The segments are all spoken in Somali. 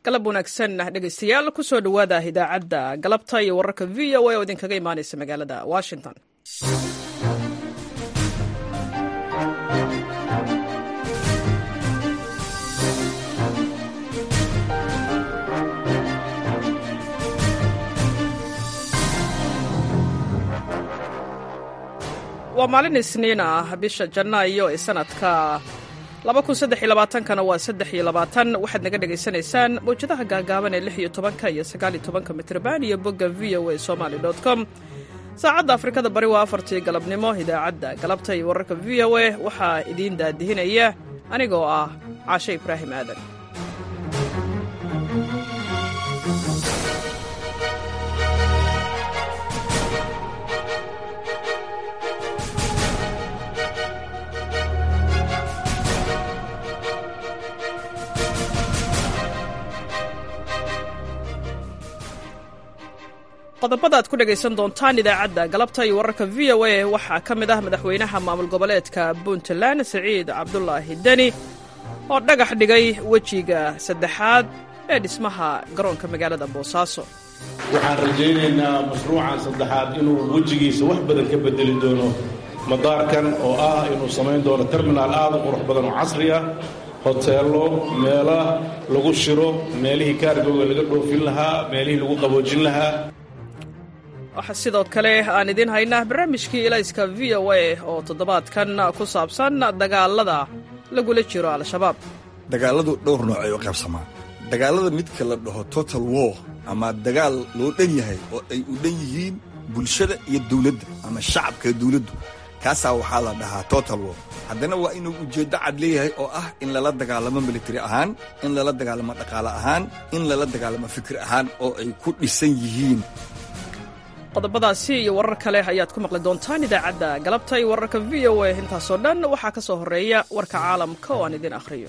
galab wanaagsan dhegaystayaal kusoo dhowaada idaacadda galabta iyo wararka v o a oo idinkaga imaanaysa magaalada washington waa maalin isniin ah bisha janaayo ee sanadka kana waa waxaad naga dhegaysanaysaan mawjadaha gaagaaban ee iyo iyo mitrban iyo bogga v o a somaly com saacadda afrikada bari waa afartii galabnimo idaacadda galabta iyo wararka v o a waxaa idiin daadihinaya anigoo ah caashe ibraahim aadan qodobada ad ku dhegaysan doontaan idaacadda galabta iyo wararka v o a waxaa ka mid ah madaxweynaha maamul goboleedka puntland siciid cabdulaahi deni oo dhagax dhigay wejiga saddexaad ee dhismaha garoonka magaalada boosaaso waxaan rajaynaynaa mashruucan saddexaad inuu wejigiisa wax badan ka bedeli doono madaarkan oo ah inuu samayn doono terminaal aad u qurux badan oo casri ah hoteello meela lagu shiro meelihii kaargooga laga dhoofin lahaa meelihii lagu qaboojin lahaa waxaa sidoo kale aan idiin haynaa barnaamijkii ilayska v o a oo toddobaadkan ku saabsan dagaalada lagula jiro al-shabaab dagaalladu dhowr noocay u qaybsamaan dagaallada midka la dhaho total war ama dagaal loo dhan yahay oo ay u dhan yihiin bulshada iyo dawladda ama shacabka dawladdu kaasaa waxaa la dhahaa total war haddana waa inuu ujeeddo cad leeyahay oo ah in lala dagaalamo militari ahaan in lala dagaalamo dhaqaale ahaan in lala dagaalamo fikir ahaan oo ay ku dhisan yihiin qodobadaasi iyo warar kale ayaad ku maqli doontaan idaacadda galabta iyo wararka v o a intaasoo dhan waxaa ka soo horreeya warka caalamka oo aan idin akhriyo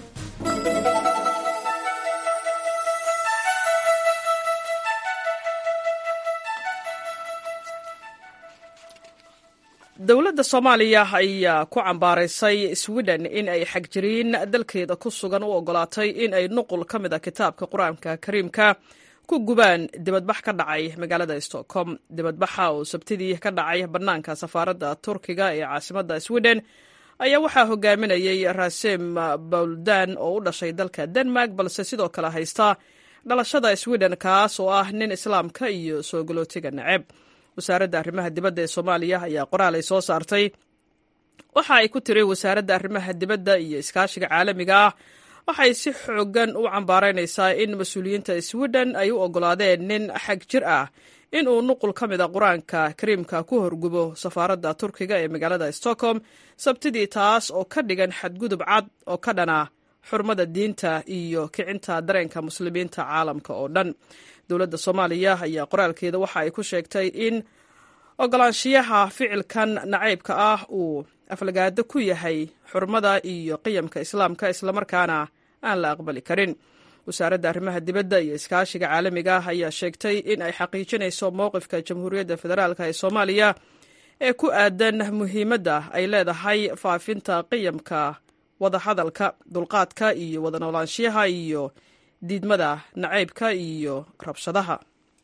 dowladda soomaaliya ayaa ku cambaaraysay swiden in ay xagjiriin dalkeeda ku sugan u ogolaatay in ay nuqul ka mid a kitaabka qur-aanka kariimka ku gubaan dibadbax ka dhacay magaalada stockholm dibadbaxa oo sabtidii ka dhacay bannaanka safaaradda turkiga ee caasimadda sweden ayaa waxaa hogaaminayay rasem bawldan oo u dhashay dalka denmark balse sidoo kale haysta dhalashada sweden kaas oo ah nin islaamka iyo soo galootiga neceb wasaaradda arrimaha dibadda ee soomaaliya ayaa qoraal ay soo saartay waxa ay ku tiri wasaaradda arrimaha dibadda iyo iskaashiga caalamiga ah waxay si xoogan u cambaaraynaysaa in mas-uuliyiinta sweden ay u oggolaadeen nin xag jir ah in uu nuqul ka mid a qur-aanka kariimka ku horgubo safaaradda turkiga ee magaalada stockholm sabtidii taas oo ka dhigan xadgudub cad oo ka dhana xurmada diinta iyo kicinta dareenka muslimiinta caalamka oo dhan dowladda soomaaliya ayaa qoraalkeeda waxa ay ku sheegtay in ogolaanshiyaha ficilkan nacaybka ah uu aflagaado ku yahay xurmada iyo qiyamka islaamka islamarkaana aan la aqbali karin wasaaradda arrimaha dibadda iyo iskaashiga caalamiga ah ayaa sheegtay in ay xaqiijinayso mowqifka jamhuuriyadda federaalk ee soomaaliya ee ku aadan muhiimadda ay leedahay faafinta qiyamka wadahadalka dulqaadka iyo wada noolaanshiyaha iyo diidmada nacaybka iyo rabshadaha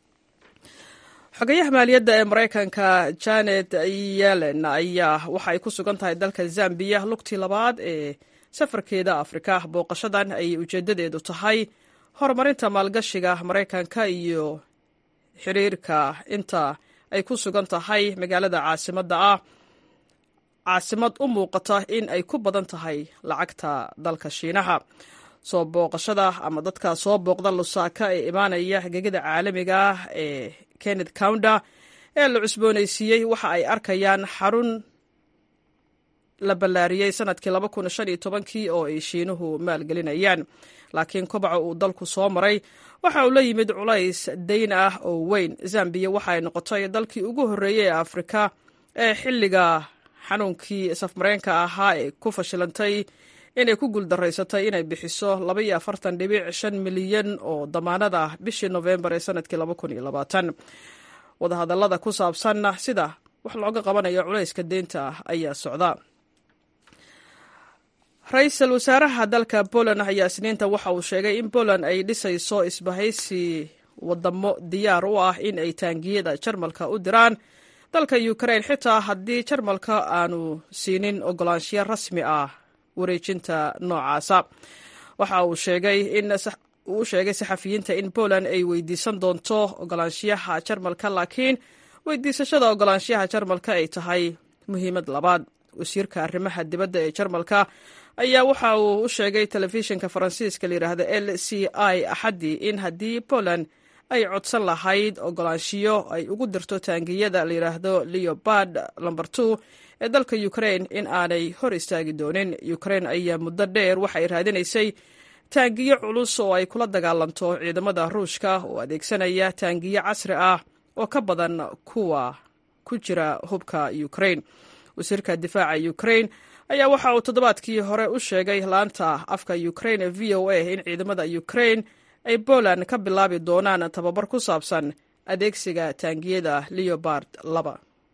xogayaha maaliyadda ee maraykanka janet yellen ayaa waxa ay ku sugan tahay dalka zambiya lugtii labaad ee safarkeeda afrika booqashadan ayay ujeedadeedu tahay horumarinta maalgashiga maraykanka iyo xiriirka inta ay ku sugan tahay magaalada caasimadda ah caasimad u muuqata in ay ku badan tahay lacagta dalka shiinaha soo booqashada ama dadka soo booqda lusaaka ee imaanaya gegada caalamiga ah ee kenneth counda ee la cusboonaysiiyey waxa ay arkayaan xarun la ballaariyey sanadkii kii oo ay shiinuhu maalgelinayaan laakiin kobaca uu dalku soo maray waxa uu la yimid culays dayn ah oo weyn zambiya waxa ay noqotay dalkii ugu horreeyey ee afrika ee xilliga xanuunkii safmareenka ahaa ee ku fashilantay inay ku guuldaraysatay inay bixiso milyan oo damaanad ah bishii nofembar ee sanadkii wadahadallada ku saabsan sida wax looga qabanayo culayska deynta ayaa socda ra-iisul wasaaraha dalka poland ayaa isniinta waxa uu sheegay in poland ay dhisayso isbahaysi wadamo diyaar u ah in ay taangiyada jarmalka u diraan dalka ukrain xitaa haddii jarmalka aanu siinin ogolaanshiyo rasmi ah wareejinta noocaasa waxa uu sheegay in uu sheegay saxafiyiinta in poland ay weydiisan doonto ogolaanshiyaha jarmalka laakiin weydiisashada ogolaanshiyaha jarmalka ay tahay muhiimad labaad wasiirka arrimaha dibadda ee jarmalka ayaa waxa uu u sheegay telefishinka faransiiska layidhaahda l c i axaddii in haddii poland ay codsan lahayd ogolaanshiyo ay ugu dirto taangiyada layidhaahdo leobard lomber two ee dalka ukrain in aanay hor istaagi doonin ukrain ayaa muddo dheer waxay raadinaysay taangiyo culus oo ay kula dagaalanto ciidamada ruushka oo adeegsanaya taangiyo casri ah oo ka badan kuwa ku jira hubka ukrain wasiirka difaaca ukrain ayaa waxa uu toddobaadkii hore u sheegay laanta afka ukrain ee v o a in ciidamada ukrain ay poland ka bilaabi doonaan tababar ku saabsan adeegsiga taangiyada leobard laba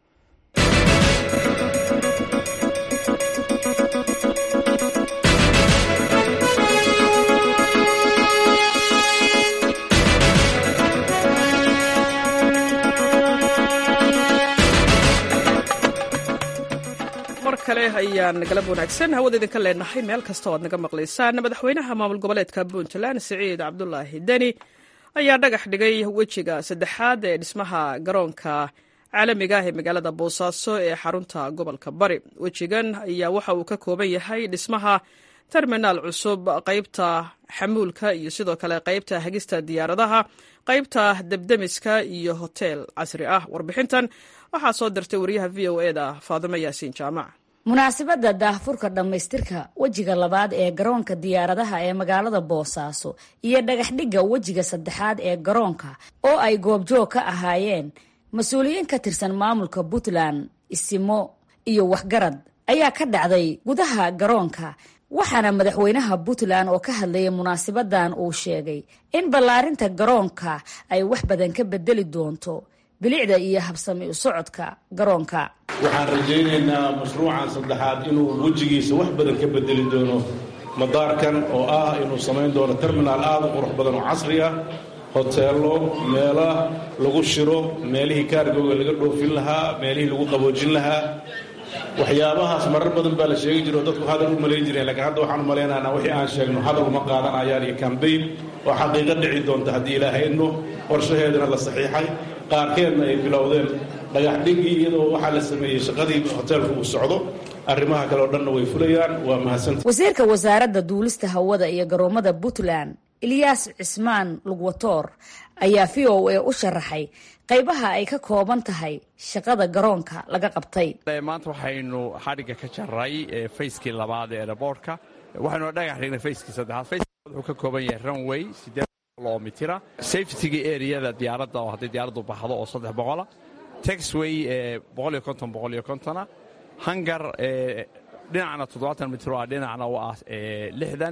mar kale ayaan galab wanaagsan hawada idinka leenahay meel kasta oo aad naga maqlaysaan madaxweynaha maamul goboleedka puntland siciid cabdulaahi deni ayaa dhagax dhigay wejiga saddexaad ee dhismaha garoonka caalamiga ah ee magaalada boosaaso ee xarunta gobolka bari wejigan ayaa waxa uu ka kooban yahay dhismaha terminaal cusub qaybta xamuulka iyo sidoo kale qaybta hagista diyaaradaha qaybta debdemiska iyo hoteel casri ah warbixintan waxaa soo dirtay wariyaha v o eda faadimo yaasiin jaamac munaasabadda daahfurka dhammaystirka wejiga labaad ee garoonka diyaaradaha ee magaalada boosaaso iyo dhagaxdhigga wejiga saddexaad ee garoonka oo ay goobjoog ka ahaayeen mas-uuliyiin ka tirsan maamulka puntland isimo iyo waxgarad ayaa ka dhacday gudaha garoonka waxaana madaxweynaha puntland oo ka hadlayay munaasabadan uu sheegay in ballaarinta garoonka ay wax badan ka bedeli doonto bilicda iyo habsami u socodka garoonka waxaan rajaynaynaa mashruucan saddexaad inuu wejigiisa wax badan ka bedeli doono madaarkan oo ah inuu samayn doono terminaal aada u qurux badan oo casri ah hoteello meela lagu shiro meelihii kaargooga laga dhoofin lahaa meelihii lagu qaboojin lahaa waxyaabahaas marar badan baa la sheegi jiro dadku hadal u malayn jireen lakiin hadda waxaan malaynaynaa wixii aan sheegno hadal uma qaadanayaan iyo kambayn oo xaqiiqo dhici doonta haddii ilaahayno qorshaheedana la saxiixay qaarkeedna ay bilowdeen dhagaxdhigii iyadoo waxaa la sameeyey shaqadii hoteelku uu socdo arrimaha kale oo dhanna way fulayaan waa mahadsanta wasiirka wasaaradda duulista hawada iyo garoomada puntland ilyaas cismaan lugwatoor ayaa v o a u sharaxay qaybaha ay ka kooban tahay shaqada garoonka laga qabtay maanta waxaynu xadhigga ka jaray fayskii labaad ee eraboortka waxaynu dhagax dhignay fayskii saddexaad fayska wuxuu ka kooban yahay runway siddeed kilomitira safetyga areada diyaaradda oo haddii diyaaraddu baxdo oo saddex boqola taxway boqoliyo konton boqoliyo kontona hangar dhinacna toddobaatan mitir oo ah dhinacna u ah lixdan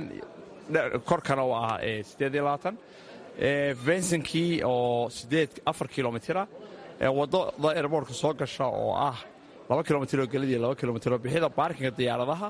korkana u ah siddeed iyo labaatan vensinkii oo siddeed afar kilomitira waddada airboortka soo gasha oo ah laba kilomitir oo gelidii laba kilomitir oo bixida baarkinga diyaaradaha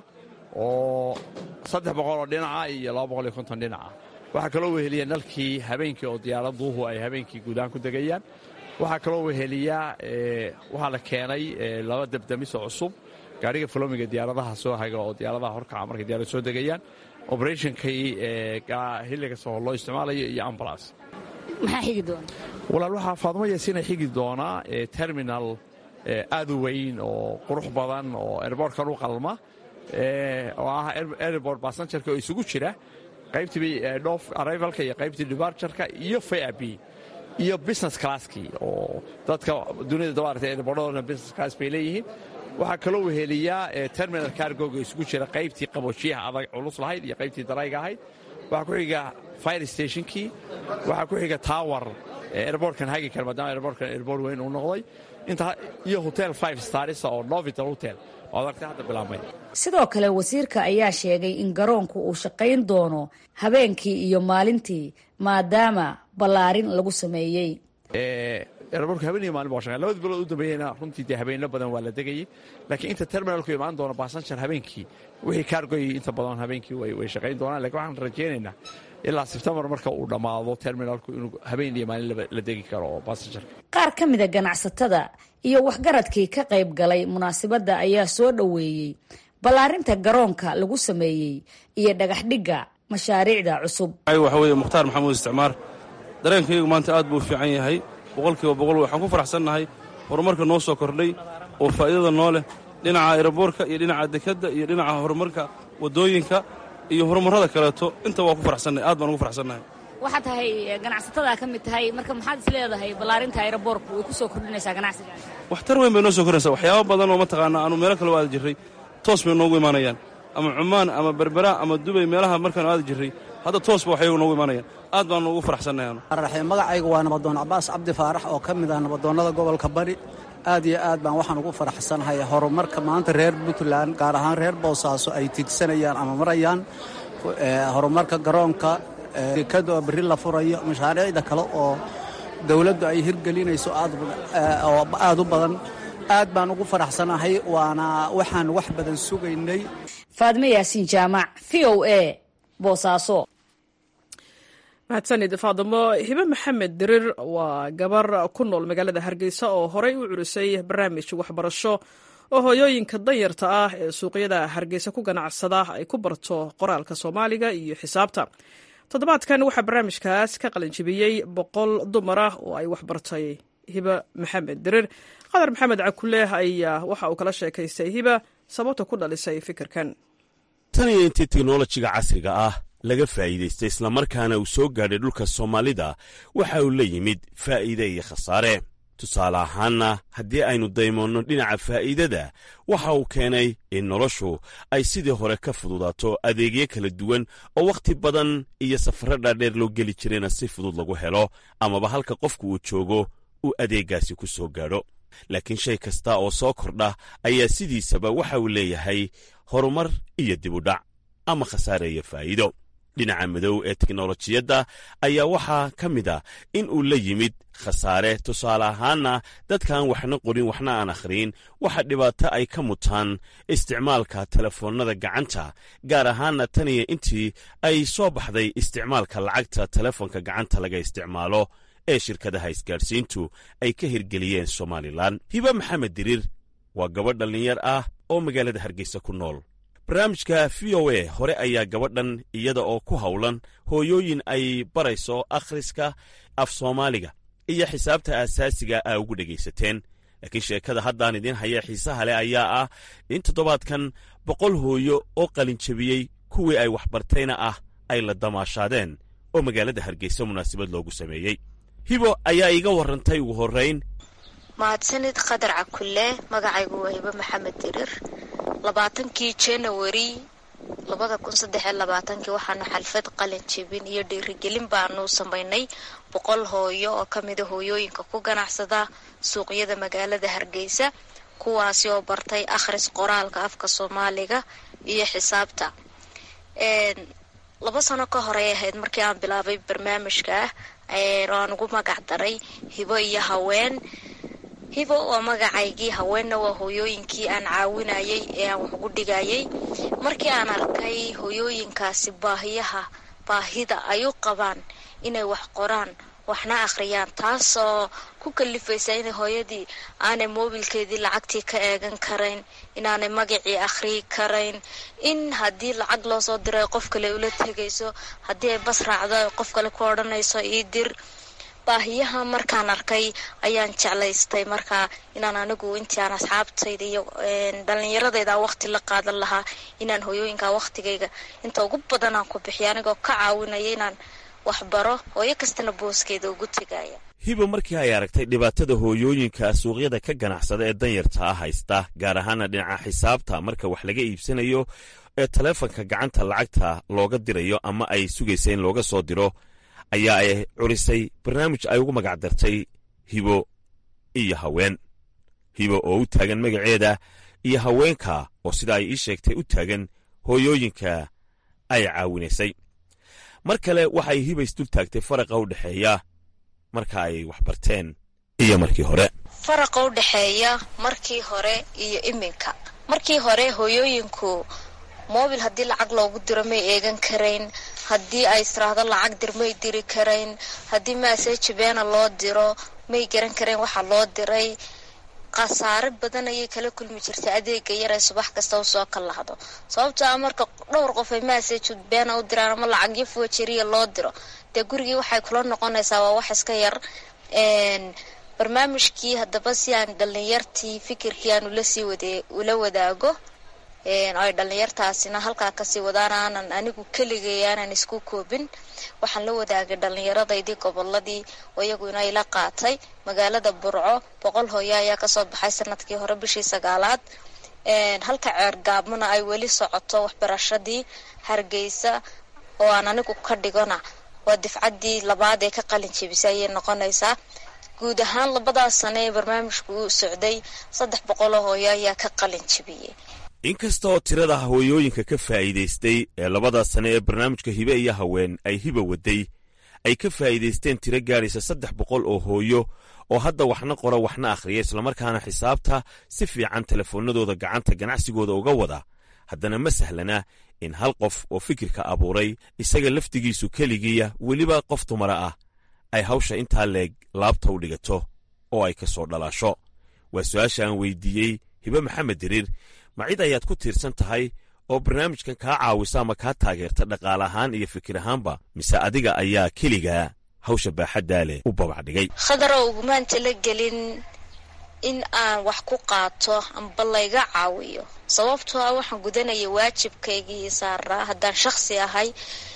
oo saddex boqol oo dhinaca iyo laba boqol iyo konton dhinaca waxaa kaloo weheliya nalkii habeenkii oo diyaaraduhu ay habeenkii guudahaan ku degayaan waxaa kaloo weheliyaa waxaa la keenay laba debdemiso cusub gaadhiga folomiga diyaaradaha soo haga oo diyaaradaha horkaca markay diyaarad soo degayaan operationkii xilliga soo loo isticmaalayo iyo ambulance maxaa xigi doona walaal waxaa faadmo yaasiina xigi doonaa terminal aad u weyn oo qurux badan oo airbortkan u qalma oo ah airbort basanjarka oo isugu jira qaybtii dhof arrivalka iyo qaybtii debarturka iyo fab iyo business classkii oo dadka dunida dabaarta airbortadooda business class bay leeyihiin waxaa kaloo weheliyaa terminal cargoga isugu jira qaybtii qaboojiyaha adag culus lahayd iyo qaybtii darayga ahayd waxaa ku xiga fire stationkii waxaa ku xiga tower airbortkan hagi kara maadaama airbortkan airbort weyn uu noqday inta iyo hotel five starisa oo novital hotel oo adagta hadda bilaabmay sidoo kale wasiirka ayaa sheegay in garoonku uu shaqayn doono habeenkii iyo maalintii maadaama ballaarin lagu sameeyey eraboorku habeen iyo maalin baa shaqeyn labada bilood u dambeeyeyna runtii dee habeenno badan waa la degayey laakiin inta terminalku imaan doono basanjar habeenkii wixii kaargoy inta badan habeenkii way shaqayn doonaan lakiin waxaan rajaynaynaa ilaa sebtembar marka uu dhammaado terminalku inuu habeen iyo maalin la degi karo oo basanjarka qaar ka mida ganacsatada iyo waxgaradkii ka qayb galay munaasabadda ayaa soo dhoweeyey ballaarinta garoonka lagu sameeyey iyo dhagaxdhigga mashaariicda cusub waxa weeye mukhtaar maxamuud isticmaar dareenkaygu maanta aad buu u fiican yahay boqolkiiba boqol waxaan ku faraxsannahay horumarka noo soo kordhay oo faa'iidada noo leh dhinaca aeroboorka iyo dhinaca dekadda iyo dhinaca horumarka waddooyinka iyo horumarrada kaleeto inta waa ku faraxsannahay aad baan ugu faraxsannahay waxaa tahay ganacsatada ka mid tahay marka maxaad is leedahay ballaarinta aeroboorku way ku soo kordhinaysaa ganacsiga waxtar weyn bay noo soo kordhinaysaa waxyaaba badan oo mataqaanaa aanu meelo kale u aadi jirray toos bay noogu imaanayaan ama cumaan ama berbera ama dubay meelaha markaanu aadi jirray hadda toosba waxyagu noogu imaanayaan aad baanu ugu faraxsannahay magacaygu waa nabadoon cabaas cabdi faarax oo ka mid ah nabadoonnada gobolka bari aad iyo aad baan waxaan ugu faraxsanahay horumarka maanta reer puntland gaar ahaan reer boosaaso ay tigsanayaan ama marayaan horumarka garoonka dekada oo berri la furayo mashaariicda kale oo dowladdu ay hirgelinayso oo aad u badan aad baan ugu faraxsanahay waana waxaan wax badan sugaynay faadme yaasiin jaamac v o a boosaaso mahadsanid faadamo hibe maxamed dirir waa gabar ku nool magaalada hargeysa oo horey u curisay barnaamij waxbarasho oo hooyooyinka danyarta ah ee suuqyada hargeysa ku ganacsada ay ku barto qoraalka soomaaliga iyo xisaabta toddobaadkan waxaa barnaamijkaas ka qalinjibiyey boqol dumar ah oo ay waxbartay hibe maxamed dirir qadar maxamed cakuleeh ayaa waxa uu kala sheekaystay hiba sababta ku dhalisay fikirkan tan iyo intii teknolojiga casriga ah laga faa'iidaystay islamarkaana uu soo gaadhay dhulka soomaalida waxa uu la yimid faa'iide iyo khasaare tusaale ahaanna haddii aynu daymoonno dhinaca faa'iidada waxa uu keenay in noloshu ay sidii hore ka fududaato adeegyo kala duwan oo wakhti badan iyo safarro dhaadheer loo geli jirayna si fudud lagu helo amaba halka qofku uu joogo uu adeeggaasi ku soo gaadho laakiin shay kasta oo soo kordha ayaa sidiisaba waxa uu leeyahay horumar iyo dibudhac ama khasaare iyo faa'iido dhinaca madow ee teknolojiyadda ayaa waxaa ka mid a in uu la yimid khasaare tusaale ahaanna dadkaan waxna qorin waxna aan akhriyin waxa dhibaato ay ka mutaan isticmaalka telefoonnada gacanta gaar ahaanna tan iyo intii ay soo baxday isticmaalka lacagta telefoonka gacanta laga isticmaalo ee shirkadaha isgaadhsiintu ay ka hirgeliyeen somalilan hiba maxamed diriir waa gabadh dhallinyar ah oo magaalada hargeysa ku nool barnaamijka v o a hore ayaa gabadhan iyada oo ku howlan hooyooyin ay barayso akhriska af soomaaliga iyo xisaabta aasaasiga a ugu dhegaysateen laakiin sheekada haddaan idiin haya xiisaha leh ayaa ah in toddobaadkan boqol hooyo oo qalinjabiyey kuwii ay waxbartayna ah ay la damaashaadeen oo magaalada hargeysa munaasabad loogu sameeyey hibo ayaa iiga warrantay ugu horrayn mahadsanid qadar cakulle magacaygu waa hibo maxamed dirir labaatankii janawari labada kun saddex iyo labaatankii waxaanu xalfad qalin jebin iyo dhiirigelin baanu samaynay boqol hooyo oo ka mida hooyooyinka ku ganacsada suuqyada magaalada hargeysa kuwaasi oo bartay akhris qoraalka afka soomaaliga iyo xisaabta laba sano ka horey ahayd markii aan bilaabay barnaamijka ah oo aan ugu magac daray hibo iyo haween hibo waa magacaygii haweenna waa hooyooyinkii aan caawinayay ee aan wax ugu dhigayay markii aan arkay hooyooyinkaasi baahiyaha baahida ay u qabaan inay wax qoraan waxna akhriyaan taasoo ku kalifaysa inay hooyadii aanay moobilkeedii lacagtii ka eegan karayn inaanay magacii akhriyi karayn in haddii lacag loo soo diray qof kale ula tegayso haddii ay bas raacdo qof kale ku odhanayso ii dir baahiyaha markaan arkay ayaan jeclaystay markaa inaan anigu intii aan asxaabtayda iyo dhalinyaradayda waqti la qaadan lahaa inaan hooyooyinka waqtigayga inta ugu badan aan ku bixiyo anigoo ka caawinaya inaan waxbaro hooyo kastana booskeeda ugu tegaya hibo markii ay aragtay dhibaatada hooyooyinka suuqyada ka ganacsada ee danyarta ah haysta gaar ahaana dhinaca xisaabta marka wax laga iibsanayo ee taleefanka gacanta lacagta looga dirayo ama ay sugaysa in looga soo diro ayaa ay curisay barnaamij ay ugu magac dartay hibo iyo haween hibo oo u taagan magaceeda iyo haweenka oo sida ay ii sheegtay u taagan hooyooyinka ay caawinaysay mar kale waxay hiba isdul taagtay faraqa u dhexeeya marka ay wax barteen iyo markii hore faraqa u dhexeeya markii hore iyo iminka markii hore hooyooyinku mobil haddii lacag loogu diro may eegan karayn haddii ay istiraahdo lacag dir may diri karayn haddii maaseji beena loo diro may garan karayn waxa loo diray khasaare badan ayay kala kulmi jirtay adeega yar ee subax kasta u soo kallahdo sababto a marka dhowr qof ay maaseji beena u diraan ama lacagyo fuwajeriya loo diro dee gurigii waxay kula noqonaysaa waa wax iska yar barnaamijkii haddaba si aan dhalinyartii fikirkii aan ulasii wade ula wadaago ay dhalinyartaasina halkaa kasii wadaan aanan anigu keligay aanan isku koobin waxaan la wadaagay dhalinyaradaydii goboladii oo iyaguna ila qaatay magaalada burco boqol hooyo ayaa kasoo baxay sanadkii hore bishii sagaalaad halka ceergaabmana ay weli socoto waxbarashadii hargeysa oo aan anigu ka dhigona waa difcaddii labaad ee ka qalin jebisay ayay noqonaysaa guud ahaan labadaas sane ee barnaamijku uu socday saddex boqoloo hooyo ayaa ka qalin jebiyey inkasta oo tirada hooyooyinka ka faa'iidaystay ee labadaas sane ee barnaamijka hibe iyo haween ay hiba waday ay ka faa'iidaysteen tiro gaadhaysa saddex boqol oo hooyo oo hadda waxna qora waxna akhriya islamarkaana xisaabta si fiican telefoonnadooda gacanta ganacsigooda uga wada haddana ma sahlana in hal qof oo fikirka abuuray isaga laftigiisu keligiiya weliba qof dumara ah ay hawsha intaa leeg laabta u dhigato oo ay ka soo dhalaasho waa su-aasha aan weydiiyey hibe maxamed diriir ma cid ayaad ku tiirsan tahay oo barnaamijkan kaa caawisa ama kaa taageerta dhaqaale ahaan iyo fikir ahaanba mise adiga ayaa keligaa hawsha baaxaddaa leh u babac dhigay khadarow ugumaan tala gelin in aan wax ku qaato amba layga caawiyo sababtoo ah waxaan gudanaya waajibkaygii saaraa haddaan shakhsi ahay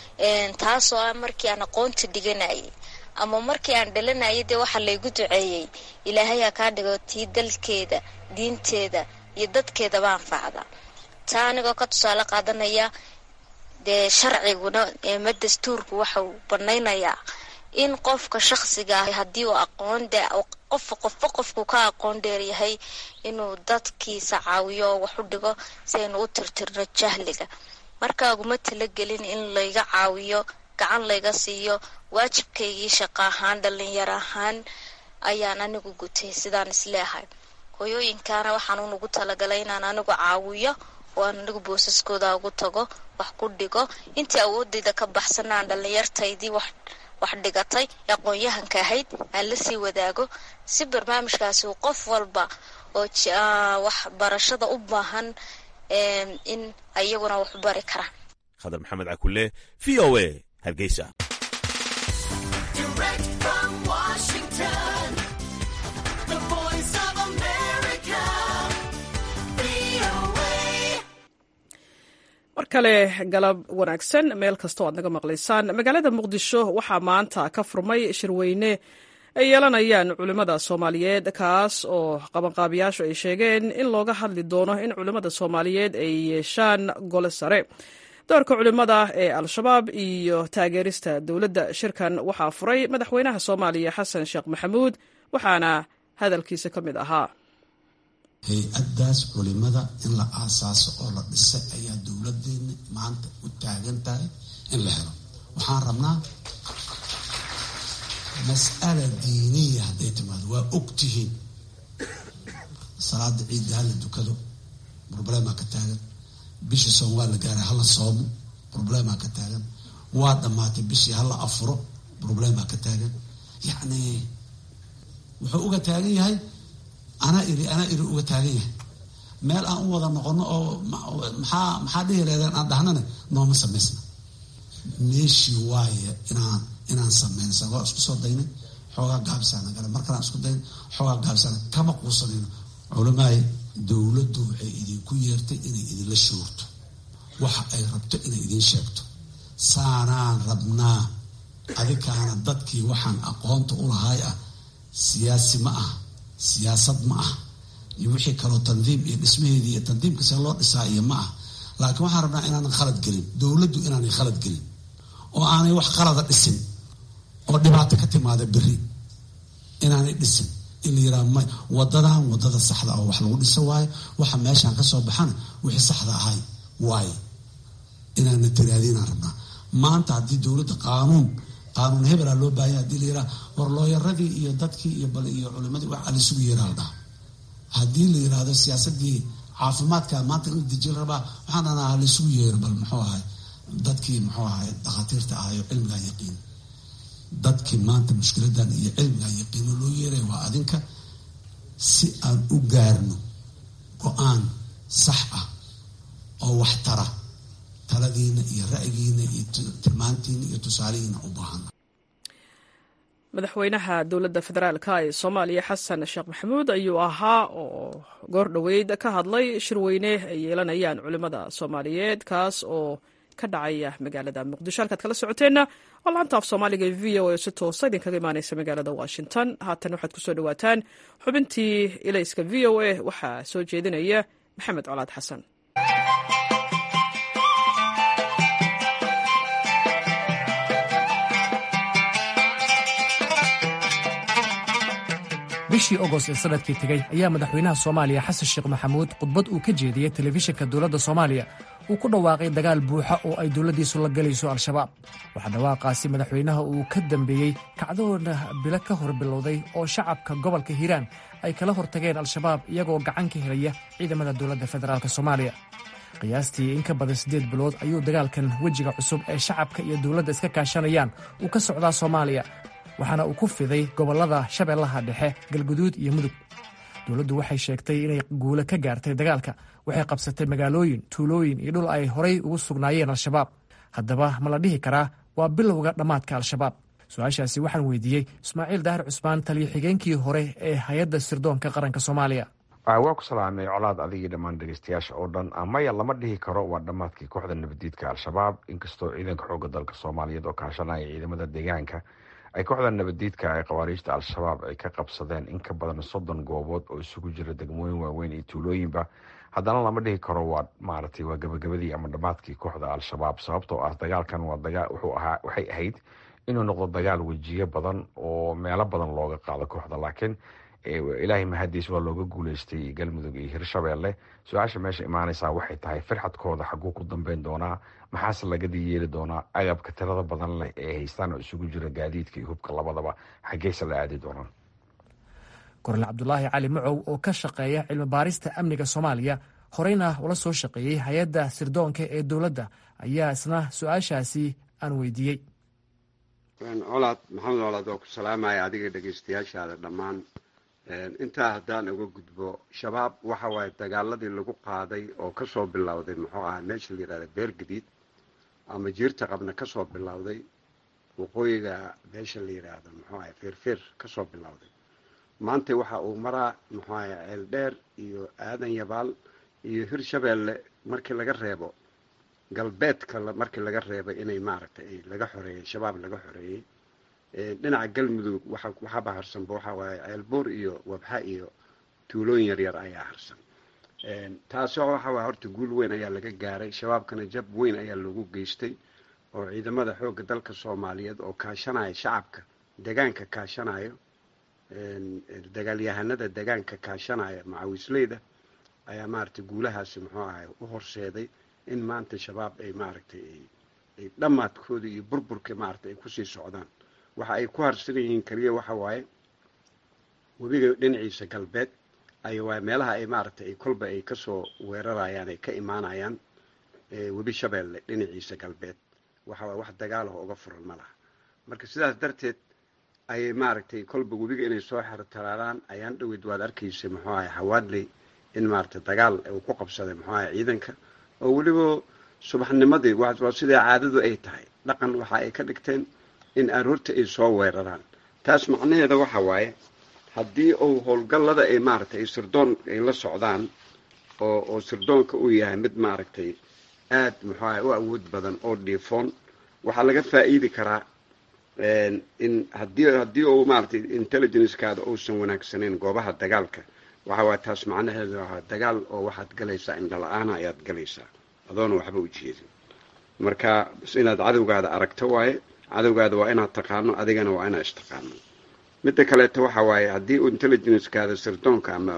taasoo ah markii aan aqoonta dhiganayay ama markii aan dhalanayay dee waxaa laygu duceeyey ilaahay ha kaa dhigo tii dalkeeda diinteeda iyo dadkeedaba anfacda taa anigoo ka tusaale qaadanaya dee sharciguna eema dastuurku waxauu banaynayaa in qofka shakhsiga ah haddii uu aqoon de qof qofba qofku ka aqoon dheeryahay inuu dadkiisa caawiyo oo wax u dhigo si aynu u tirtirno jahliga marka uguma talagelin in layga caawiyo gacan layga siiyo waajibkaygii shaqo ahaan dhalinyaro ahaan ayaan anigu gutay sidaan isleehay hooyooyinkaana waxaan unugu talagalay inaan anigu caawiyo oo aan anigu boosaskooda ugu tago wax ku dhigo intii awoodayda ka baxsana aan dhalinyartaydii wax wax dhigatay aqoon-yahanka ahayd aan lasii wadaago si barnaamijkaasi uu qof walba oo waxbarashada u baahan in ayaguna wax u bari karaan khadar maxamed cakule v o a hargeysa mar kale galab wanaagsan meel kastoo aad naga maqlaysaan magaalada muqdisho waxaa maanta ka furmay shirweyne ay yeelanayaan culimmada soomaaliyeed kaas oo qabanqaabiyaashu ay sheegeen in looga hadli doono in culimmada soomaaliyeed ay yeeshaan gole sare doorka culimmada ee al-shabaab iyo taageerista dowladda shirkan waxaa furay madaxweynaha soomaaliya xasan sheekh maxamuud waxaana hadalkiisa ka mid ahaa hay-addaas culimada in la aasaaso oo la dhisay ayaa dowladeenna maanta u taagan tahay in la helo waxaan rabnaa mas'ala diiniya hadday timaado waa ogtihiin salaada ciidda hala dukado problemaa ka taagan bishii soom waa la gaaray hala soomo problemaa ka taagan waa dhammaatay bishii hala afuro problemaa ka taagan yacni wuxuu uga taagan yahay anaa iri anaa iri uga taagan yahay meel aan u wada noqono oo maxaa maxaa dhihi leedeen aan dhahnane nooma samaysna meeshii waaye inaan inaan sameynsa waa isku soo daynay xoogaa gaabisana gale mar kalaan isku dayn xoogaa gaabisana kama quusanayno culamaay dowladdu waxay idinku yeertay inay idinla shoogto waxa ay rabto inay idin sheegto saanaan rabnaa adikaana dadkii waxaan aqoonta u lahay ah siyaasi ma ah siyaasad ma ah iyo wixii kaloo tandiim iyo dhismaheedii iyo tandiimka see loo dhisaa iyo ma ah laakiin waxaan rabnaa inaanan khalad gelin dowladdu inaanay khalad gelin oo aanay wax qalada dhisin oo dhibaato ka timaada beri inaanay dhisin in la yiraha may wadadan wadada saxda oo wax lagu dhiso waayo waxa meeshaan ka soo baxana wixii saxda ahay waaye inaana tiraadi inaan rabnaa maanta haddii dowladda qaanuun qaanuun hebelaa loo baahanya hadii la yiraa war looyaradii iyo dadkii iyo bal iyo culimadii waxaa laisugu yeeraa la dhaha haddii la yiraahdo siyaasadii caafimaadka maanta in la dejin rabaa waxaan dhanaa laisugu yeero bal muxuu ahay dadkii muxuu ahay dhakhaatiirta ahayo cilmigaa yaqiin dadkii maanta mushkiladan iyo cilmigaa yaqiino loo yeeraya waa adinka si aan u gaarno go-aan sax ah oo waxtara taladiina iyo ra'yigiina iyo tilmaantiina iyo tusaalihiina u baahan madaxweynaha dowladda federaalka ee soomaaliya xasan sheekh maxamuud ayuu ahaa oo goor dhoweyd ka hadlay shirweyne ay yeelanayaan culimmada soomaaliyeed kaas oo ka dhacaya magaalada muqdisho halkaad kala socoteenna waa laanta af soomaaliga ee v o a si toosa idinkaga imaaneysa magaalada washington haatan waxaad kusoo dhawaataan xubintii ilayska v o a waxaa soo jeedinaya maxamed colaad xasan bishii ogost ee sanadkii tegey ayaa madaxweynaha soomaaliya xasan sheekh maxamuud khudbad uu ka jeediyey telefishinka dowladda soomaaliya uu ku dhawaaqay dagaal buuxa oo ay dowladdiisu la galayso al-shabaab waxaa dhawaaqaasi madaxweynaha uu ka dambeeyey kacdoona bilo ka hor bilowday oo shacabka gobolka hiiraan ay kala hortageen al-shabaab iyagoo gacan ka helaya ciidamada dowladda federaalk soomaaliya qiyaastii in ka badan siddeed bilood ayuu dagaalkan wejiga cusub ee shacabka iyo dowladda iska kaashanayaan uu ka socdaa soomaaliya waxaana uu ku fiday gobollada shabeellaha dhexe galguduud iyo mudug dowladdu waxay sheegtay inay guule ka gaartay dagaalka waxay qabsatay magaalooyin tuulooyin iyo dhul ay horay ugu sugnaayeen al-shabaab haddaba ma la dhihi karaa waa bilowga dhammaadka al-shabaab su-aashaasi waxaan weydiiyey ismaaciil daahir cusmaan taliyo xigeenkii hore ee hay-adda sirdoonka qaranka soomaaliya waa ku salaamay colaad adigii dhammaan dhegeystayaasha oo dhan maya lama dhihi karo waa dhammaadkii kooxda nabadiidka al-shabaab inkastoo ciidanka xooga dalka soomaaliyeed oo kaashanaya ciidamada deegaanka ay kooxda nabadiidka ee khawaariijta al-shabaab ay ka qabsadeen in ka badan soddon goobood oo isugu jira degmooyin waaweyn iyo tuulooyinba haddana lama dhihi karo waa maaragtay waa gabagabadii ama dhammaadkii kooxda al-shabaab sababtoo ah dagaalkan waa dagaa wuxuu ahaa waxay ahayd inuu noqdo dagaal wejiyo badan oo meelo badan looga qaado kooxda laakiin ilaahay mahadiis waa looga guuleystay galmudug iyo hirshabeelle su-aasha meesha imaaneysaa waxay tahay firxadkooda xaguu ku dambeyn doonaa maxaase lagadii yeeli doonaa agabka tirada badan leh ee haystaan oo isugu jira gaadiidka iyo hubka labadaba xaggeyse la aadi doonaan kornel cabdulaahi cali macow oo ka shaqeeya cilmi baarista amniga soomaaliya horeyna ula soo shaqeeyey hay-adda sirdoonka ee dowladda ayaa isna su-aashaasi aan weydiiyey colaad maxamed colaad waa ku salaamaya adiga dhegeystayaashaada dhammaan intaa haddaan uga gudbo shabaab waxa waaye dagaaladii lagu qaaday oo kasoo bilowday muxuu ahaa meesha la yihahda beergadiid ama jiirta qabna kasoo bilowday waqooyiga meesha la yidhaahdo muxuu ahay feerfeer kasoo bilowday maanta waxa uu maraa muxuu ahay ceeldheer iyo aadan yabaal iyo hirshabeelle markii laga reebo galbeedka markii laga reebay inay maaragtay laga xoreeyey shabaab laga xoreeyey dhinaca galmudug waxaaba harsanba waxaa waaye ceelbuur iyo wabxa iyo tuulooyin yaryar ayaa harsan taasoo waxa waay horta guul weyn ayaa laga gaaray shabaabkana jab weyn ayaa loogu geystay oo ciidamada xoogga dalka soomaaliyeed oo kaashanaya shacabka degaanka kaashanayo dagaalyahanada degaanka kaashanaya macawisleyda ayaa maaragtay guulahaasi muxuu ahay u horseeday in maanta shabaab ay maaragtay ay dhammaadkooda iyo burburka maaragtay ay kusii socdaan waxa ay ku harsan yihiin keliya waxa waaye webiga dhinaciisa galbeed ay waa meelaha ay maaragtay ay kolba ay kasoo weerarayaan ay ka imaanayaan webi shabeelle dhinaciisa galbeed waxa waay wax dagaalaho uga furan ma laha marka sidaas darteed ayay maaragtay kolba webiga inay soo xertaraaraan ayaan dhaweyd waad arkaysa muxuu ahay hawaadley in maaragtay dagaal uu ku qabsaday muxuu ahay ciidanka oo weliba subaxnimadii waa sidaa caadadu ay tahay dhaqan waxa ay ka dhigteen in aroorta ay soo weeraraan taas macnaheeda waxa waaye haddii uu howlgallada ay maaragtay sirdoon ay la socdaan oo oo sirdoonka uu yahay mid maaragtay aad muxuu ahay u awood badan oo dhiifoon waxaa laga faa'iidi karaa in haddii haddii uu maaragtay intelligencekaada uusan wanaagsanayn goobaha dagaalka waxa waay taas macnaheedu ahaa dagaal oo waxaad galaysaa indhala-aana ayaad galaysaa adoona waxba u jeedin marka inaad cadowgaada aragto waaye cadowgaada waa inaad taqaano adigana waa inaad istaqaano midda kaleeto waxa waaye haddii uu intelligencekaada sirdoonka ama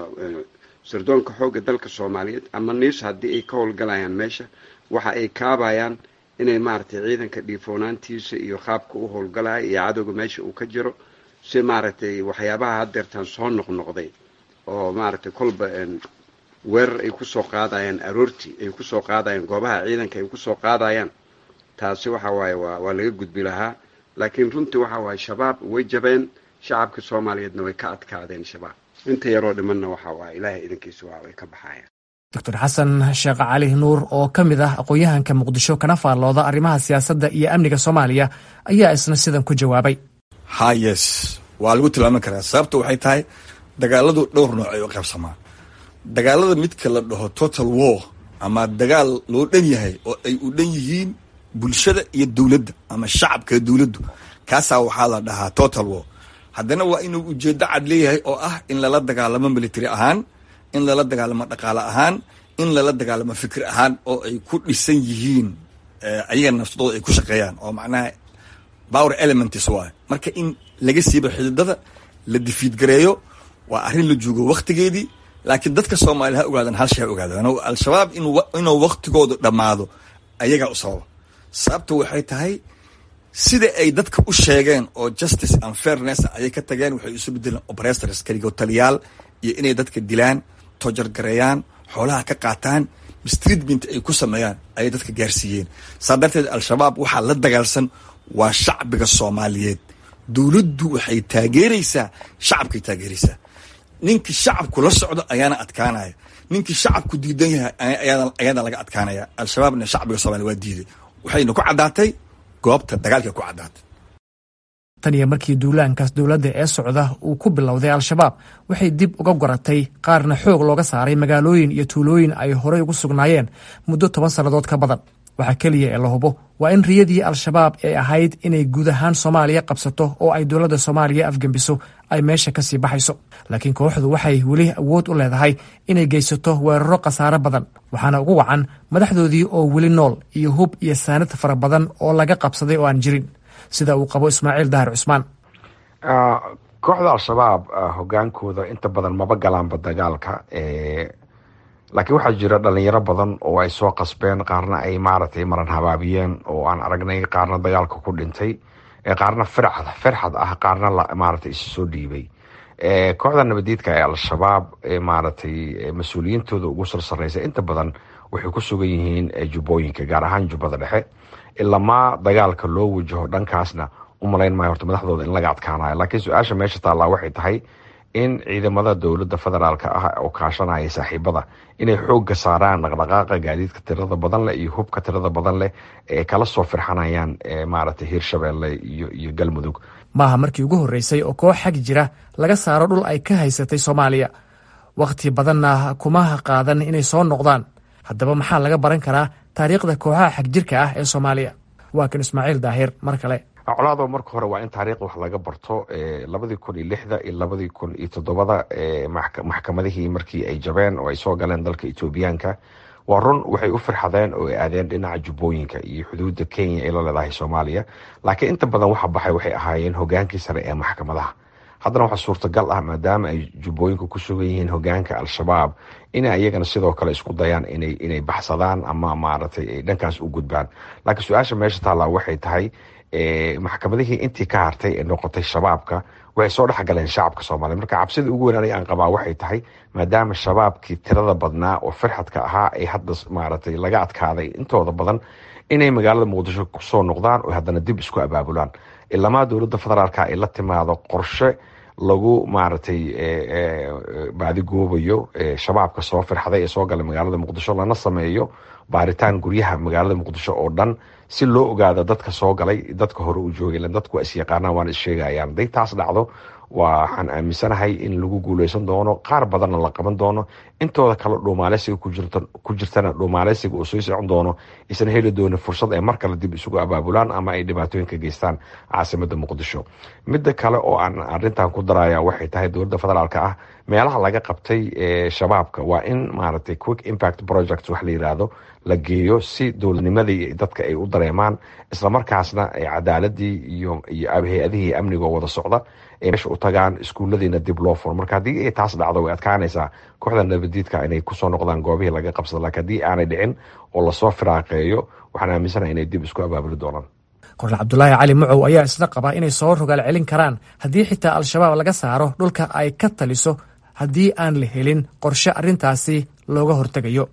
sirdoonka xoogga dalka soomaaliyeed ama niis haddii ay ka howlgalayaan meesha waxa ay kaabayaan inay maaragtay ciidanka dhiifoonaantiisa iyo qaabka u howlgalaya iyo cadowga meesha uu ka jiro si maaragtay waxyaabaha haddeertaan soo noqnoqday oo maaragtay kolba weerar ay kusoo qaadayaan aroortii ay kusoo qaadayaan goobaha ciidanka ay kusoo qaadayaan taasi waxa waaye waa waa laga gudbi lahaa laakiin runtii waxa waaye shabaab way jabeen shacabka soomaaliyeedna way ka adkaadeen shabaab inta yaroo dhimanna waxa waaye ilaahay idankiisa waa way ka baxayaan doctor xasan sheekh cali nuur oo ka mid ah aqoon-yahanka muqdisho kana faallooda arrimaha siyaasadda iyo amniga soomaaliya ayaa isna sidan ku jawaabay ha yes waa lagu tilmaami karaa sababta waxay tahay dagaaladu dhowr nooc ay u qaybsamaa dagaalada midka la dhaho total war ama dagaal loo dhan yahay oo ay u dhan yihiin bulshada iyo dowladda ama shacabka dowladdu kaasaa waxaa la dhahaa total war haddana waa inuu ujeeddo cad leeyahay oo ah in lala dagaalamo military ahaan in lala dagaalamo dhaqaale ahaan in lala dagaalamo fikir ahaan oo ay ku dhisan yihiin ayaga nafsadooda ay ku shaqeeyaan oo macnaha power elements waay marka in laga siibo xididada la difiidgareeyo waa arrin la joogo waktigeedii laakiin dadka soomaaliya ha ogaadan hal shay ha ogaadaan al-shabaab inuu waktigoodu dhammaado ayagaa u sababa sababta waxay tahay sida ay dadka u sheegeen oo justice and fairness ayay ka tageen waxay isu bedeleen operators kaligotaliyaal iyo inay dadka dilaan tojargareeyaan xoolaha ka qaataan mistreatment ay ku sameeyaan ayay dadka gaarsiiyeen saa darteed al-shabaab waxaa la dagaalsan waa shacbiga soomaaliyeed dowladdu waxay taageeraysaa shacabkay taageeraysaa ninkii shacabku la socdo ayaana adkaanaya ninkii shacabku diidan yahay ayaana laga adkaanaya al-shabaabna shacbiga soomaliya waa diiday waxayna ku caddaatay goobta dagaalka ku caddaatay tan iyo markii duulaankaas dowladda ee socda uu ku bilowday al-shabaab waxay dib uga goratay qaarna xoog looga saaray magaalooyin iyo tuulooyin ay horey ugu sugnaayeen muddo toban sannadood ka badan waxaa keliya ee la hubo waa in riyadii al-shabaab ee ahayd inay guud ahaan soomaaliya qabsato oo ay dowladda soomaaliya afgembiso ay meesha kasii baxayso laakiin kooxdu waxay weli awood u leedahay inay geysato weeraro khasaare badan waxaana ugu wacan madaxdoodii oo weli nool iyo hub iyo saanad fara badan oo laga qabsaday oo aan jirin sida uu qabo ismaaciil dahar cusmaan kooxda al-shabaab hogaankooda inta badan maba galaanba dagaalka laakiin waxaa jira dhalinyaro badan oo ay soo qasbeen qaarna ay maaragtay maran habaabiyeen oo aan aragnay qaarna dagaalka ku dhintay qaarna firxad firxad ah qaarna maaragtay isu soo dhiibay kooxda nabadiidka ee al-shabaab maaragtay mas-uuliyiintooda ugu sarsareysa inta badan waxay ku sugan yihiin jubbooyinka gaar ahaan jubbada dhexe ilamaa dagaalka loo wajaho dhankaasna u malayn maayo horta madaxdooda in laga adkaanayo laakiin su-aasha meesha taallaa waxay tahay in ciidamada dowladda federaalk ah oo kaashanaya saaxiibada inay xoogga saaraan dhaqdhaqaaqa gaadiidka tirada badan leh iyo hubka tirada badan leh ee kala soo firxanayaan maaragtay hiirshabeelle iyo iyo galmudug maaha markii ugu horreysay oo koox xag jira laga saaro dhul ay ka haysatay soomaaliya wakhti badanna kuma qaadan inay soo noqdaan haddaba maxaa laga baran karaa taariikhda kooxaha xagjirka ah ee soomaaliya waa kan ismaaciil daahir mar kale colaado marka hore waa in taariikhda wax laga barto labadii kun iyo lixda iyo labadii kun iyo toddobada maxkamadihii markii ay jabeen oo ay soo galeen dalka etoobiyaanka waa run waxay u firxadeen oo ay aadeen dhinaca jubbooyinka iyo xuduudda kenya ay la leedahay soomaaliya laakiin inta badan waxa baxay waxay ahaayeen hogaankii sare ee maxkamadaha haddana waxaa suurtagal ah maadaama ay jubbooyinka ku sugan yihiin hogaanka al-shabaab inay ayagana sidoo kale isku dayaan inay inay baxsadaan ama maaragtay ay dhankaas u gudbaan laakiin su-aasha meesha taallaa waxay tahay maxkamadihii intii ka hartay ee noqotay shabaabka waxay soo dhexgaleen shacabka soomaaliya marka cabsida ugu weynaan aan qabaa waxay tahay maadaama shabaabkii tirada badnaa oo firxadka ahaa ay hadda maaragtay laga adkaaday intooda badan inay magaalada muqdisho kusoo noqdaan oo haddana dib isku abaabulaan ilamaa dowladda federaalka ay la timaado qorshe lagu maaragtay baadigoobayo shabaabka soo firxaday ee soo galay magaalada muqdisho lana sameeyo baaritaan guryaha magaalada muqdisho oo dhan si loo ogaado dadka soo galay dadka hore u joogay dadku waa isyaqaanaan waana issheegayaan haday taas dhacdo waxaan aaminsanahay in lagu guuleysan doono qaar badanna la qaban doono intooda kale dhuumaaleysiga ku jirtana dhuumaaleysiga uu soo socon doono isna heli doono fursad ay mar kale dib isugu abaabulaan ama ay dhibaatooyin ka geystaan caasimada muqdisho midda kale oo aan arintan ku daraya waxay tahay dowladda federaalk ah meelaha laga qabtay shabaabka waa in maaragtay quick impact project wax la yiraahdo la geeyo si dowladnimadii dadka ay u dareemaan islamarkaasna cadaaladii iyo iyo hay-adihii amniga oo wada socda ay meesha u tagaan iskuulladiina dib loo furo marka haddii ay taas dhacdo way adkaanaysaa kooxda nabadiidka inay kusoo noqdaan goobihii laga qabsado laakiin haddii aanay dhicin oo lasoo firaaqeeyo waxaan aaminsanaha inay dib isku abaabuli doonaan kornel cabdulaahi cali mucow ayaa isna qabaa inay soo rogaal celin karaan haddii xitaa al-shabaab laga saaro dhulka ay ka taliso haddii aan la helin qorshe arrintaasi looga hortegayo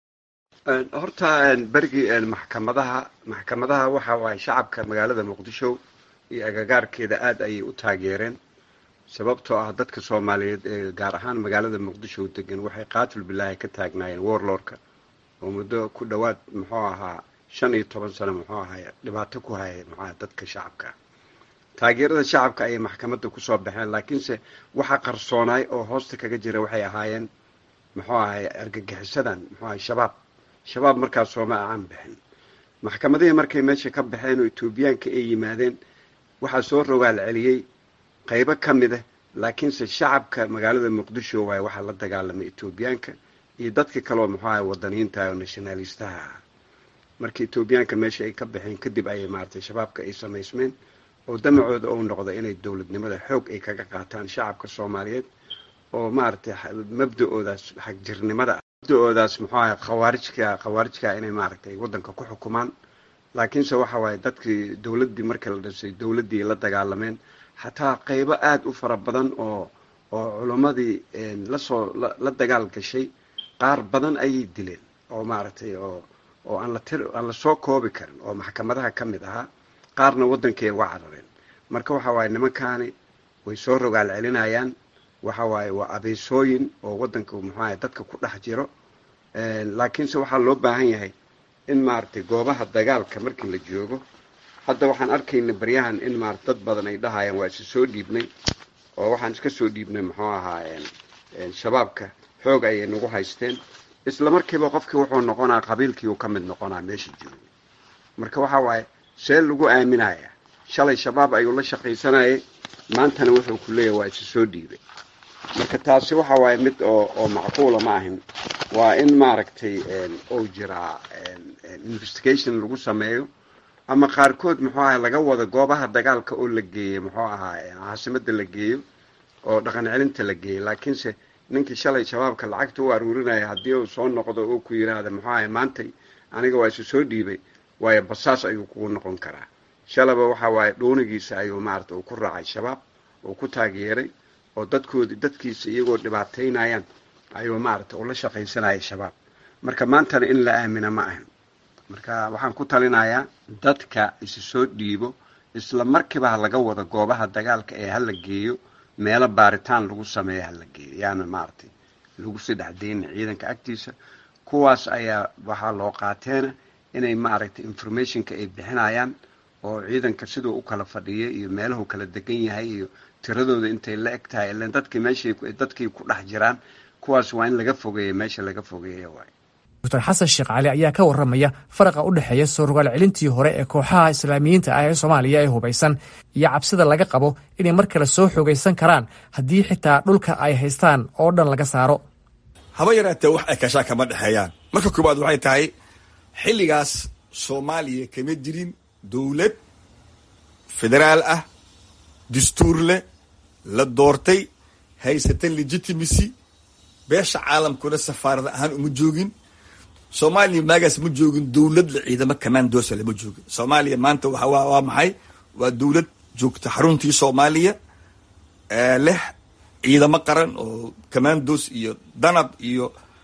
horta berigii maxkamadaha maxkamadaha waxa waaye shacabka magaalada muqdisho iyo agagaarkeeda aada ayay u taageereen sababtoo ah dadka soomaaliyeed ee gaar ahaan magaalada muqdisho degan waxay qaatul bilaahi ka taagnaayeen warlordka oo muddo ku dhowaad muxuu ahaa shan iyo toban sano muxuu ahay dhibaato ku hayay muxuaha dadka shacabka taageerada shacabka ayay maxkamadda kusoo baxeen laakiinse waxa qarsoonaay oo hoosta kaga jira waxay ahaayeen muxuu ahay argagixisadan muxuu ahay shabaab shabaab markaas sooma aan bixin maxkamadihii markay meesha ka baxeen oo etoobiyaanka ay yimaadeen waxaa soo rogaal celiyey qaybo ka mid ah laakiinse shacabka magaalada muqdisho waaye waxaa la dagaalamay etoobiyaanka iyo dadka kaleoo muxuu ahay wadaniyiinta oo nationalistaha ah markii etoobiyaanka meesha ay ka baxeen kadib ayay maaragtay shabaabka ay samaysmeen oo damacooda uu noqdo inay dowladnimada xoog ay kaga qaataan shacabka soomaaliyeed oo maaragtay mabda-oodaas xagjirnimada mabda-oodaas muxuu ahay khawaarijka khawaarijka inay maaragtay waddanka ku xukumaan laakiinse waxa waaye dadkii dowladdii markii la dhisay dowladdii la dagaalameen xataa qaybo aada u fara badan oo oo culimmadii lasoo la dagaal gashay qaar badan ayay dileen oo maaragtay oo oo aan la tir aan lasoo koobi karin oo maxkamadaha ka mid ahaa qaarna waddankay uga carareen marka waxa waaye nimankaani way soo rogaal celinayaan waxa waaye waa abeesooyin oo waddanka muxuaha dadka ku dhex jiro laakiinse waxaa loo baahan yahay in maaragtay goobaha dagaalka markii la joogo hadda waxaan arkayna baryahan in maarata dad badan ay dhahayaan waa isa soo dhiibnay oo waxaan iska soo dhiibnay muxuu ahaa shabaabka xoog ayay nagu haysteen isla markiiba qofkii wuxuu noqonaa qabiilkii uu ka mid noqonaa meesha joogo marka waxa waaye see lagu aaminaya shalay shabaab ayuu la shaqaysanayay maantana wuxuu ku leeyahay waa isa soo dhiibay marka taasi waxa waaye mid oo oo macquula ma ahin waa in maaragtay uu jiraa investigation lagu sameeyo ama qaarkood muxuu ahay laga wado goobaha dagaalka oo la geeyey muxuu ahaa caasimada la geeyo oo dhaqan celinta la geeyey laakiinse ninkii shalay shabaabka lacagta u aruurinaya haddii uu soo noqdo oo ku yidhaahda muxuu ahay maantay aniga waa isu soo dhiibay waayo basaas ayuu kugu noqon karaa shalaba waxa waaye dhuunigiisa ayuu maarata uu ku raacay shabaab uu ku taageeray oo dadkoodi dadkiisa iyagoo dhibaataynayaan ayuu maarata ula shaqaysanayay shabaab marka maantana in la aamina ma ahan marka waxaan ku talinayaa dadka isu soo dhiibo isla markiiba ha laga wado goobaha dagaalka ee hala geeyo meelo baaritaan lagu sameeyo hala geeyo yaana maaragtay lagu sii dhexdayna ciidanka agtiisa kuwaas ayaa waxaa loo qaateena inay maaragtay informationka ay bixinayaan oo ciidanka siduu u kala fadhiyay iyo meelahu kala degan yahay iyo tiradooda intay la eg tahay ilan dadkii meeshay dadkii ku dhex jiraan kuwaas waa in laga fogeeya meesha laga fogeeya waay doctor xasan sheekh cali ayaa ka warramaya faraqa u dhexeeya soo rogaal celintii hore ee kooxaha islaamiyiinta ah ee soomaaliya ee hubaysan iyo cabsida laga qabo inay mar kale soo xoogaysan karaan haddii xitaa dhulka ay haystaan oo dhan laga saaro haba yaraatee wax ay kashaa kama dhexeeyaan marka koowaad waxay tahay xilligaas soomaaliya kama jirin dowlad federaal ah dastuur leh la doortay haysatan legitimacy beesha caalamkuna safaarad ahaan uma joogin soomaaliya maagaas ma joogin dowlad la ciidamo commandosa lama joogin soomaaliya maanta waa maxay waa dowlad joogta xaruntii soomaaliya leh ciidamo qaran oo commandos iyo danab iyo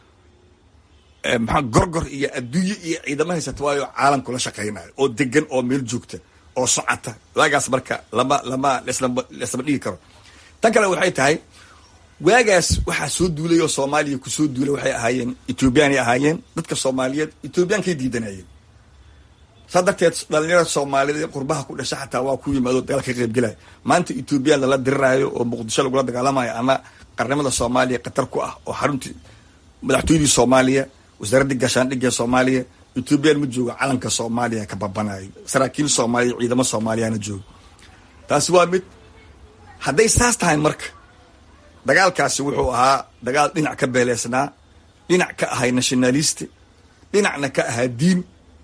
maxaa gorgor iyo adduunye iyo ciidamo haysata waayo caalamku la shaqaynayo oo degan oo meel joogta oo socota waagaas marka lama lama laslama dhigi karo tan kale waxay tahay waagaas waxaa soo duulay oo soomaaliya kusoo duulay waxay ahaayeen ethoobiyaanay ahaayeen dadka soomaaliyeed ethoobiyankay diidanayeen saa darteed dhalinyarada soomaaliyeed ee qurbaha ku dhasha xataa waa ku yimaado dagaalka ka qaybgelaya maanta ethoobiyan lala diriraayo oo muqdisho lagula dagaalamayo ama qarnimada soomaaliya khatar ku ah oo xaruntii madaxtooyadii soomaaliya wasaaraddii gaashaandhigga soomaaliya ethoobiyan ma joogo calanka soomaaliya ka babanayo saraakiil soomaaliya ciidamo soomaaliyana joogo taasi waa mid hadday saas tahay marka dagaalkaasi wuxuu ahaa dagaal dhinac ka beeleysnaa dhinac ka ahay nationaliste dhinacna ka ahaa diin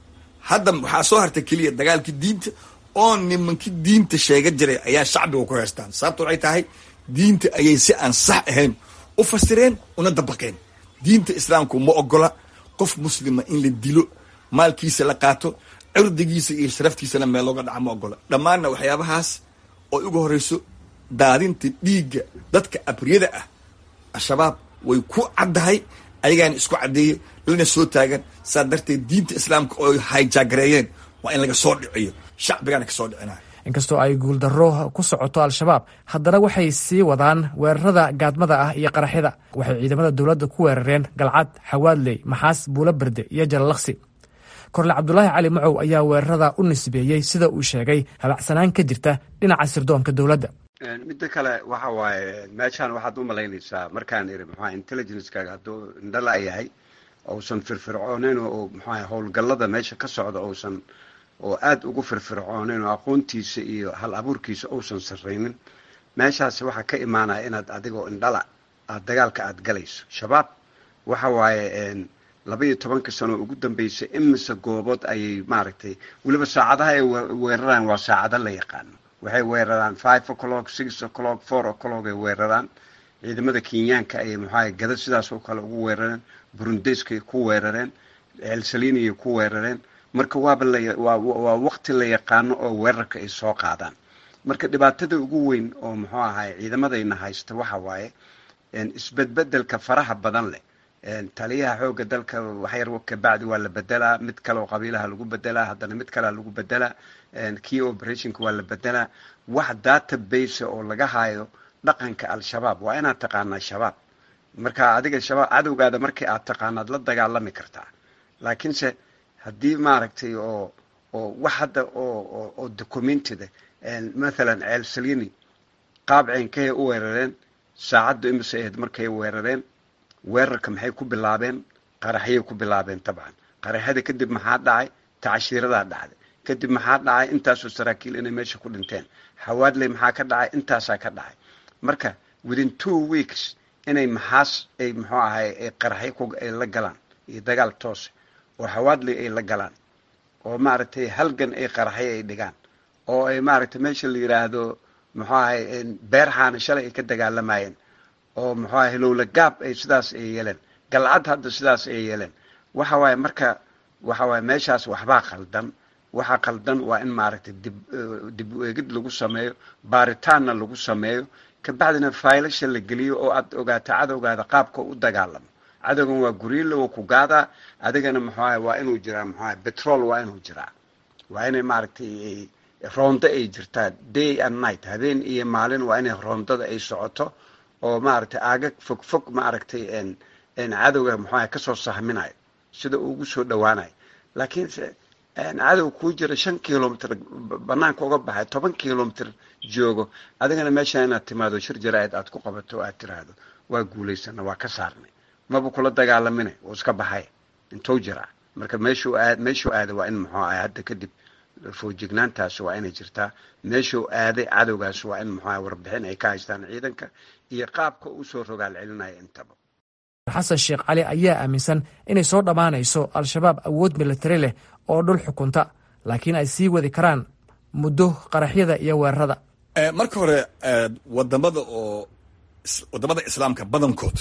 hadda waxaa soo hartay keliya dagaalkii diinta oo nimankii diinta sheega jiray ayaa shacbiga ku heystaan sababta waxay tahay diinta ayay si aan sax ahayn u fasireen una dabaqeen diinta islaamku ma ogola qof muslima in la dilo maalkiisa la qaato cirdigiisa iyo sharaftiisana meel looga dhaca ma ogola dhammaanna waxyaabahaas oo uga horeyso daadinta dhiigga dadka abriyada ah al-shabaab way ku caddahay ayagaana isku caddeeyey lana soo taagan saa darteed diinta islaamka oo hayjaagareeyeen waa in laga soo dhiciyo shacbigana kasoo dhicinaya inkastoo ay guuldarro ku socoto al-shabaab haddana waxay sii wadaan weerarada gaadmada ah iyo qaraxyada waxay ciidamada dowladda ku weerareen galcad xawaadley maxaas buulo berde iyo jalalaqsi korle cabdulaahi cali macow ayaa weerarada u nisbeeyey sida uu sheegay habacsanaan ka jirta dhinaca sirdoonka dowladda midda kale waxa waaye meeshaan waxaad u malaynaysaa markaan iri muxua intelligencekaaga hadduu indhala yahay ousan firfircooneyn oo muxua howlgallada meesha ka socda ousan oo aada ugu firfircooneyn oo aqoontiisa iyo hal abuurkiisa ousan sarraynin meeshaas waxaa ka imaanaya inaad adigoo indhala aad dagaalka aada galayso shabaab waxa waaye laba iyo tobanka sano ugu dambeysay imise goobood ayay maaragtay weliba saacadaha ay weeraraan waa saacado la yaqaano waxay weeraraan five o'clock six o'clock four o'clock ay weeraraan ciidamada kenyaanka ayay muxuaha gada sidaas oo kale ugu weerareen burundeskay ku weerareen ceelsaliniyay ku weerareen marka waaba lawaa waqti la yaqaano oo weerarka ay soo qaadaan marka dhibaatada ugu weyn oo muxuu ahay ciidamadayna haysta waxa waaye isbedbedelka faraha badan leh taliyaha xooga dalka waxyar kabacdi waa la bedelaa mid kale oo qabiilaha lagu bedelaa haddana mid kalea lagu bedelaa key operationka waa la bedelaa wax database oo laga hayo dhaqanka al-shabaab waa inaad taqaanaa shabaab marka adiga shabaab cadowgaada markii aad taqaanaad la dagaalami kartaa laakiinse haddii maaragtay oo oo wax hadda oo oo documented mathalan ceel salini qaab ceenkahay u weerareen saacaddu imise ahayd markay weerareen weerarka maxay ku bilaabeen qaraxyay ku bilaabeen tabcan qaraxyada kadib maxaa dhacay tacashiiradaa dhacday kadib maxaa dhacay intaasoo saraakiil inay meesha ku dhinteen xawaadley maxaa ka dhacay intaasaa ka dhacay marka within two weeks inay maxaas ay muxuu ahay ay qaraxyo ay la galaan iyo dagaal toose oo xawaadley ay la galaan oo maaragtay halgan ay qaraxyo ay dhigaan oo ay maaragtay meesha la yidhaahdo muxuu ahay beerxaana shalay ay ka dagaalamayeen oo muxuu ahay lowla gaab ay sidaas ay yeeleen galcad hadda sidaas ay yeeleen waxa waaye marka waxa waaye meeshaas waxbaa qaldan waxa qaldan waa in maaragtay dib dib u eegid lagu sameeyo baaritaanna lagu sameeyo kabacdina faylasha la geliyo oo aad ogaato cadowgaada qaabka u dagaalamo cadowgan waa guriila waa ku gaadaa adigana muxuu ahay waa inuu jiraa muxuu ahay petrol waa inuu jiraa waa inay maaragtay roondo ay jirtaa day and night habeen iyo maalin waa inay roondada ay socoto oo maaragtay aagag fog fog maaragtay cadowga muxuu ahay kasoo sahminayo sida uu ugu soo dhawaanayo laakiinse cadow kuu jira shan kilomitr banaanka uga baxay toban kilomitr joogo adigana meesha inaad timaado shir jaraa'id aad ku qabato o aad tiraahdo waa guulaysana waa ka saarnay maba kula dagaalamine uu iska baxay intuu jiraa marka meeshuu aad meeshuu aaday waa in muxuu ahay hadda kadib foojignaantaasi waa inay jirtaa meeshuu aaday cadowgaas waa in muxuu ahay warbixin ay ka haystaan ciidanka iyo qaabka uu soo rogaal celinaya intaba xasan sheekh cali ayaa aaminsan inay soo dhammaanayso al-shabaab awood militari leh oo dhul xukunta laakiin ay sii wadi karaan muddo qaraxyada iyo weerarada marka hore wadamada oo wadamada islaamka badankood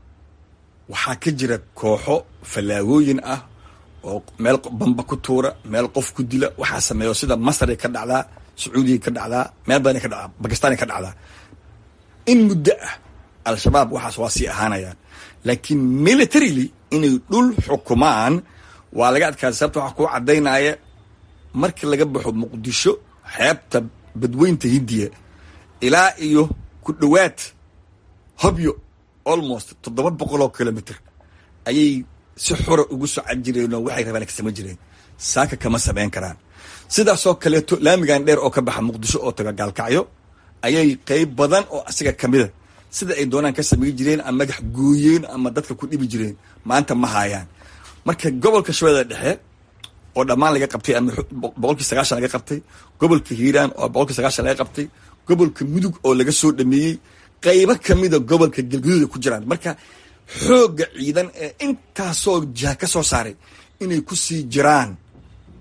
waxaa ka jira kooxo fallaagooyin ah oo meel bamba ku tuura meel qof ku dila waxaa sameeyo sida masray ka dhacdaa sacuudiya ka dhacdaa meel badan ka dhacdaa bakistan ka dhacdaa in muddo ah al-shabaab waxaas waa sii ahaanayaan laakiin militarily inay dhul xukumaan waa laga adkaada sababta waxaa kuu caddaynaya markii laga baxo muqdisho xeebta badweynta hindiya ilaa iyo ku dhowaad hobyo almost toddoba boqol oo kilomitr ayay si xura ugu socon jireen oo waxay rabaan ka samayn jireen saaka kama samayn karaan sidaasoo kaleeto laamigan dheer oo ka baxa muqdisho oo taga gaalkacyo ayay qeyb badan oo asiga kamida sida ay doonaan ka samayn jireen ama magax gooyeen ama dadka ku dhibi jireen maanta ma haayaan marka gobolka shabeellada dhexe oo dhammaan laga qabtay ama boqolkii sagaashan laga qabtay gobolka hiiraan oo boqolkii sagaashan laga qabtay gobolka mudug oo laga soo dhameeyey qaybo kamida gobolka galguduuda ku jiraan marka xoogga ciidan ee intaasoo jiha ka soo saaray inay ku sii jiraan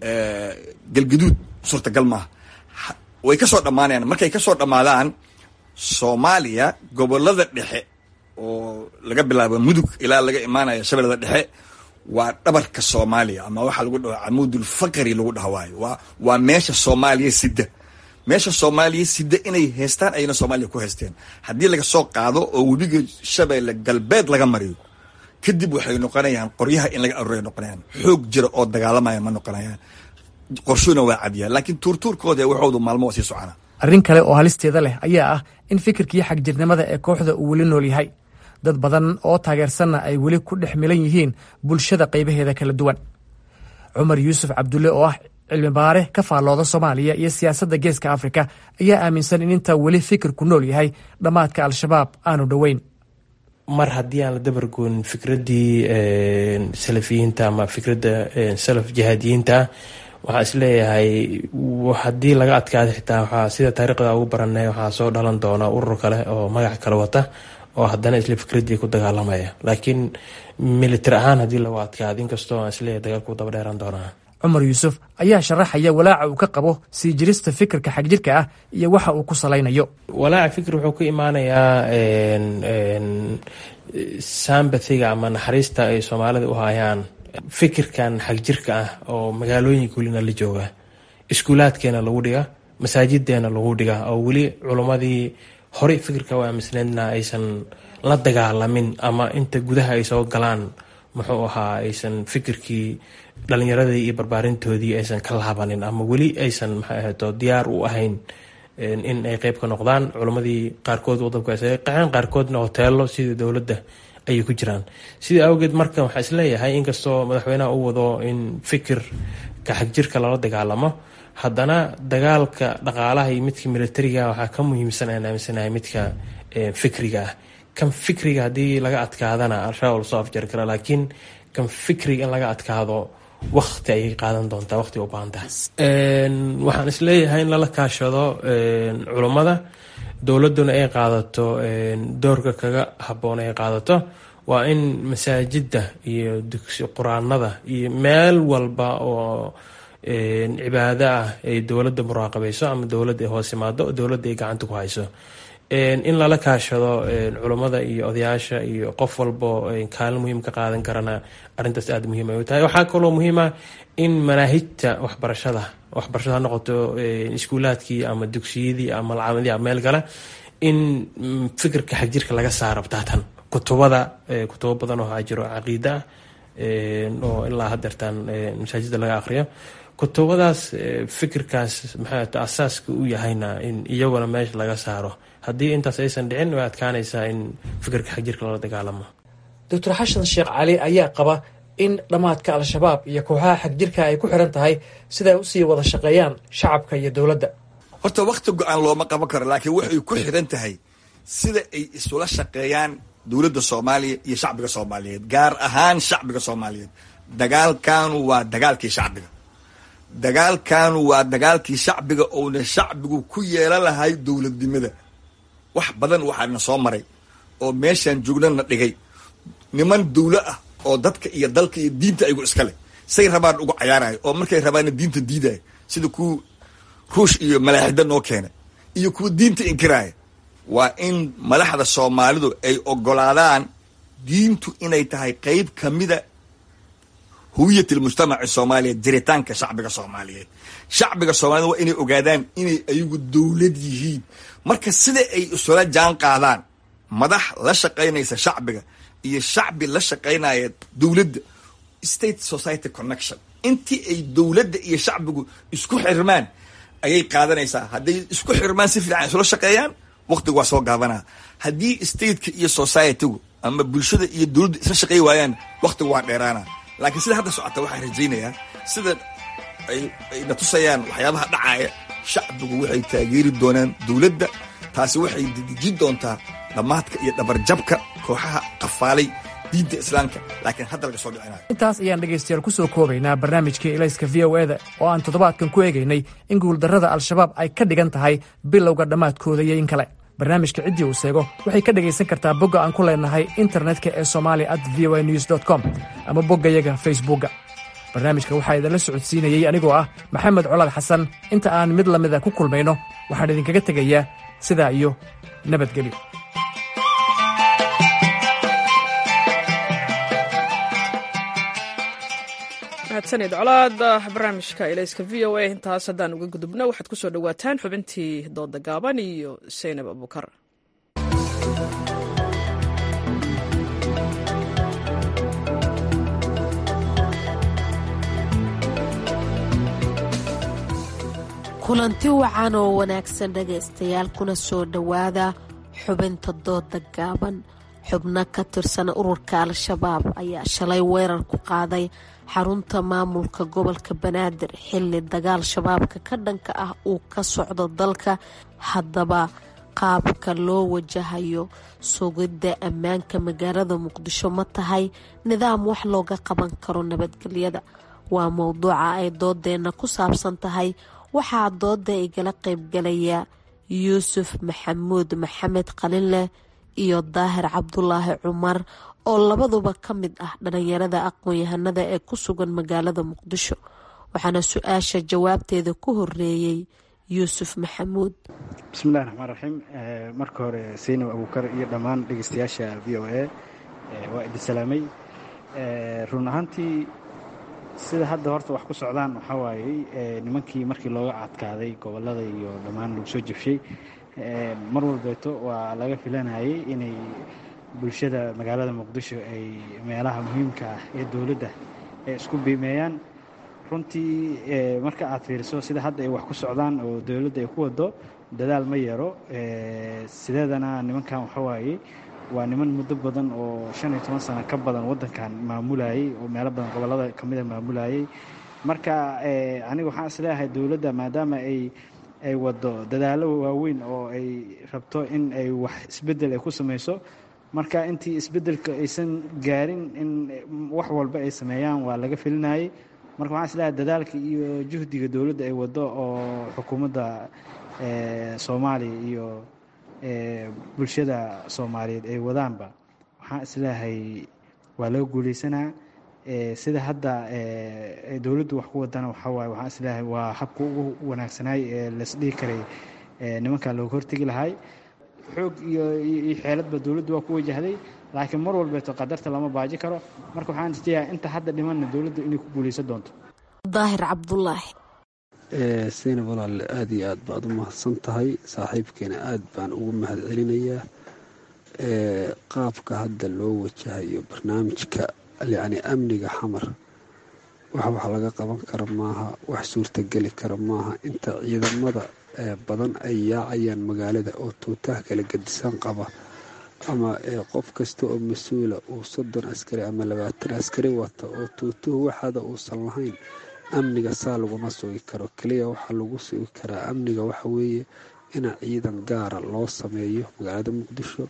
galgaduud suurtagal maaha way ka soo dhammaanayaan markay ka soo dhammaadaan soomaaliya gobolada dhexe oo laga bilaabo mudug ilaa laga imaanaya shabeellada dhexe waa dhabarka soomaaliya ama waxaa lagu dhaho camuudulfaqri lagu dhaha waayo waa waa meesha soomaaliya sida meesha soomaaliya sida inay heystaan ayna soomaaliya ku haysteen haddii laga soo qaado oo webiga shabeelle galbeed laga mariyo kadib waxay noqonayaan qoryaha in laga aruray noqonayaan xoog jira oo dagaalamaya ma noqonayaan qorshuna waa cadiyaa laakiin tuurtuurkooda waxoodu maalmo waa sii socona arrin kale oo halisteeda leh ayaa ah in fikirkii xagjirnimada ee kooxda uu weli nool yahay dad badan oo taageersanna ay weli ku dhex milan yihiin bulshada qaybaheeda kala duwan cumar yuusuf cabdulle oo ah cilmi baare ka faallooda soomaaliya iyo siyaasadda geeska afrika ayaa aaminsan in intaa weli fikirku nool yahay dhammaadka al-shabaab aanu dhoweyn mar haddii aan la dabargoonin fikraddii salafiyiinta ama fikradda salaf jihaadiyiinta waxaa isleeyahay haddii laga adkaada xitaa waxaa sida taariikhda ugu baranay waxaa soo dhalan doona urur kale oo magac kale wata oo haddana isla fikraddii ku dagaalamaya laakiin militar ahaan haddii lagu adkaado inkastoo aan isleeyahay dagaalku daba dheeraan doonaa cumar yuusuf ayaa sharaxaya walaaca uu ka qabo sii jirista fikirka xagjirka ah iyo waxa uu ku salaynayo walaaca fikir wuxuu ka imaanayaa sambathiga ama naxariista ay soomaalida u hayaan fikirkan xagjirka ah oo magaalooyinka welina la jooga iskuulaadkeena lagu dhiga masaajideena lagu dhiga oo weli culummadii horey fikirka u aaminsneedna aysan la dagaalamin ama inta gudaha ay soo galaan muxuu ahaa aysan fikirkii dhalinyaradii iyo barbaarintoodii aysan ka laabanin ama weli aysan maxay ahayto diyaar u ahayn in ay qeyb ka noqdaan culimmadii qaarkood waddanku qaxeen qaarkoodna hoteelo sidii dowladda ayay ku jiraan sidii awgeed marka waxaa isleeyahay inkastoo madaxweynaha u wado in fikirka xagjirka lala dagaalamo haddana dagaalka dhaqaalaha iyo midka militariga waxaa ka muhiimsan aan aaminsanahay midka fikriga ah kan fikriga haddii laga adkaadana al-shabaab lasoo afjari kara laakiin kan fikriga in laga adkaado wakti ayay qaadan doontaa waqti u baahan tahay waxaan isleeyahay in lala kaashado culummada dowladduna ay qaadato doorka kaga habboon ay qaadato waa in masaajidda iyo dugsi qur-aanada iyo meel walba oo cibaado ah ay dowladda muraaqabayso ama dowladda ay hoos imaado dowladda ay gacanta ku hayso in lala kaashado culummada iyo odayaasha iyo qof walbo kaalin muhiim ka qaadan karana arrintaas aada muhiim ay u tahay waxaa kaloo muhiima in manaahijta waxbarashada waxbarashada ha noqoto iskuulaadkii ama dugsiyadii ama malcaamadii ama meel kale in fikirka xagjirka laga saaro btaatan kutubada kutubo badan oo waxaa jiro caqiida ah oo ilaa hadeertaan masaajida laga aqriyo kutubadaas fikirkaas maxaa asaaska u yahayna in iyaguna meesha laga saaro haddii intaas aysan dhicin way adkaanaysaa in fikirka xagjirka lala dagaalamo doctor xashan sheekh cali ayaa qaba in dhammaadka al-shabaab iyo kooxaha xagjirka ay ku xiran tahay siday usii wada shaqeeyaan shacabka iyo dowladda horta wakhti go-aan looma qaban karo laakiin waxay ku xiran tahay sida ay isula shaqeeyaan dowladda soomaaliya iyo shacbiga soomaaliyeed gaar ahaan shacbiga soomaaliyeed dagaalkanu waa dagaalkii shacbiga dagaalkanu waa dagaalkii shacbiga ouna shacbigu ku yeelan lahay dowladnimada wax badan waxaana soo maray oo meeshaan joognana dhigay niman dawlo ah oo dadka iyo dalka iyo diinta aygu iska leh say rabaan ugu cayaarayo oo markay rabaanna diinta diidayo sida kuwa ruush iyo malaaxida noo keenay iyo kuwa diinta inkiraaya waa in madaxda soomaalidu ay ogolaadaan diintu inay tahay qeyb kamida hawiyat lmujtamaci soomaaliyeed jiritaanka shacbiga soomaaliyeed shacbiga soomaaliyed waa inay ogaadaan inay ayagu dowlad yihiin marka sida ay isula jaan qaadaan madax la shaqaynaysa shacbiga iyo shacbi la shaqaynaya dowladda state society connection intii ay dowladda iyo shacbigu isku xirmaan ayay qaadanaysaa hadday isku xirmaan si fiican isula shaqeeyaan waqtigu waa soo gaabanaa haddii stateka iyo societygu ama bulshada iyo dowladda isla shaqeey waayaan waqtigu waa dheeraana laakiin sida hadda socota waxaan rajaynayaa sida ayna tusayaan waxyaabaha dhacaaya shacbigu waxay taageeri doonaan dowladda taasi waxay dedejin doontaa dhammaadka iyo dhabarjabka kooxaha qafaalay diinta islaamka laakiin hadda laga soo dhicinayo intaas ayaan dhegaystayaal ku soo koobaynaa barnaamijkii ilayska v o eda oo aan toddobaadkan ku eegaynay in guuldarrada al-shabaab ay ka dhigan tahay bilowga dhammaadkooda iyo in kale barnaamijka ciddii uu seego waxay ka dhegaysan kartaa bogga aan ku leenahay internetka ee somalia at v o a news com ama boggayaga facebookga barnaamijka waxaa idinla socodsiinayey anigoo ah maxamed colaad xasan inta aan mid lamida ku kulmayno waxaan idinkaga tegayaa sidaa iyo nabadgelyo mahadsanid colaad barnaamijka elayska v o a intaas haddaan uga gudubno waxaad ku soo dhowaataan xubintii dooda gaaban iyo saynab abukar kulanti wacan oo wanaagsan dhagaystayaal kuna soo dhowaada xubinta dooda gaaban xubno ka tirsan ururka al-shabaab ayaa shalay weerar ku qaaday xarunta maamulka gobolka banaadir xilli dagaal shabaabka ka dhanka ah uu ka socdo dalka haddaba qaabka loo wajahayo sugidda ammaanka magaalada muqdisho ma tahay nidaam wax looga qaban karo nabadgelyada waa mowduuca ay doodeenna ku saabsan tahay waxaa dooda igala qaybgalaya yuusuf maxamuud maxamed qalinleh iyo daahir cabdulaahi cumar oo labaduba ka mid ah dhalinyarada aqoon-yahanada ee ku sugan magaalada muqdisho waxaana su-aasha jawaabteeda ku horeeyey yuusuf maxamuud bismillahi raxmaan raxiim marka hore saynab abuukar iyo dhammaan dhegeystayaasha v o a waa idin salaamay run ahaantii sida hadda horta wax ku socdaan waxaa waayey nimankii markii looga cadkaaday gobolada iyo dhammaan lagu soo jabshay mar walbeeto waa laga filanayay inay bulshada magaalada muqdisho ay meelaha muhiimka ah ee dowladda ay isku biimeeyaan runtii marka aad fiiriso sida hadda ay wax ku socdaan oo dowladda ay ku wado dadaal ma yaro sideedana nimankan waxaa waayey waa niman muddo badan oo shan iyo toban sano ka badan waddankan maamulayay oo meelo badan gobollada ka mida maamulayay marka aniga waxaan isleeyahay dowladda maadaama ay ay wado dadaallo waaweyn oo ay rabto in ay wax isbeddel ay ku samayso marka intii isbeddelka aysan gaarin in wax walba ay sameeyaan waa laga filinayay marka waxaan isleeyahay dadaalka iyo juhdiga dowladda ay wado oo xukuumadda soomaaliya iyo bulshada soomaaliyeed ay wadaanba waxaan isleeyahay waa laga guuleysanaa sida hadda dowladdu wax ku wadana waxaa waaye waxaan isleeyahay waa habka ugu wanaagsanaay ee laisdhihi karay nimankan looga hortegi lahay xoog iyo iyo xeeladba dowladdu waa ku wajahday laakiin mar walbeeto qadarta lama baaji karo marka waxaan isleeyahay inta hadda dhimanna dowladdu inay ku guuleysan doonto daahir cabdulaahi saynab walaale aada iyo aad baad u mahadsan tahay saaxiibkeena aad baan ugu mahad celinayaa qaabka hadda loo wajahayo barnaamijka yacni amniga xamar wax wax laga qaban kara maaha wax suurtageli kara maaha inta ciidamada badan ay yaacayaan magaalada oo tuutaha kala gadisan qaba ama qof kasta oo mas-uula uu soddon askari ama labaatan askari wata oo tuutuhu waxaada uusan lahayn amniga saa laguma sugi karo keliya waxaa lagu sugi karaa amniga waxa weeye in ciidan gaara loo sameeyo magaalada muqdisho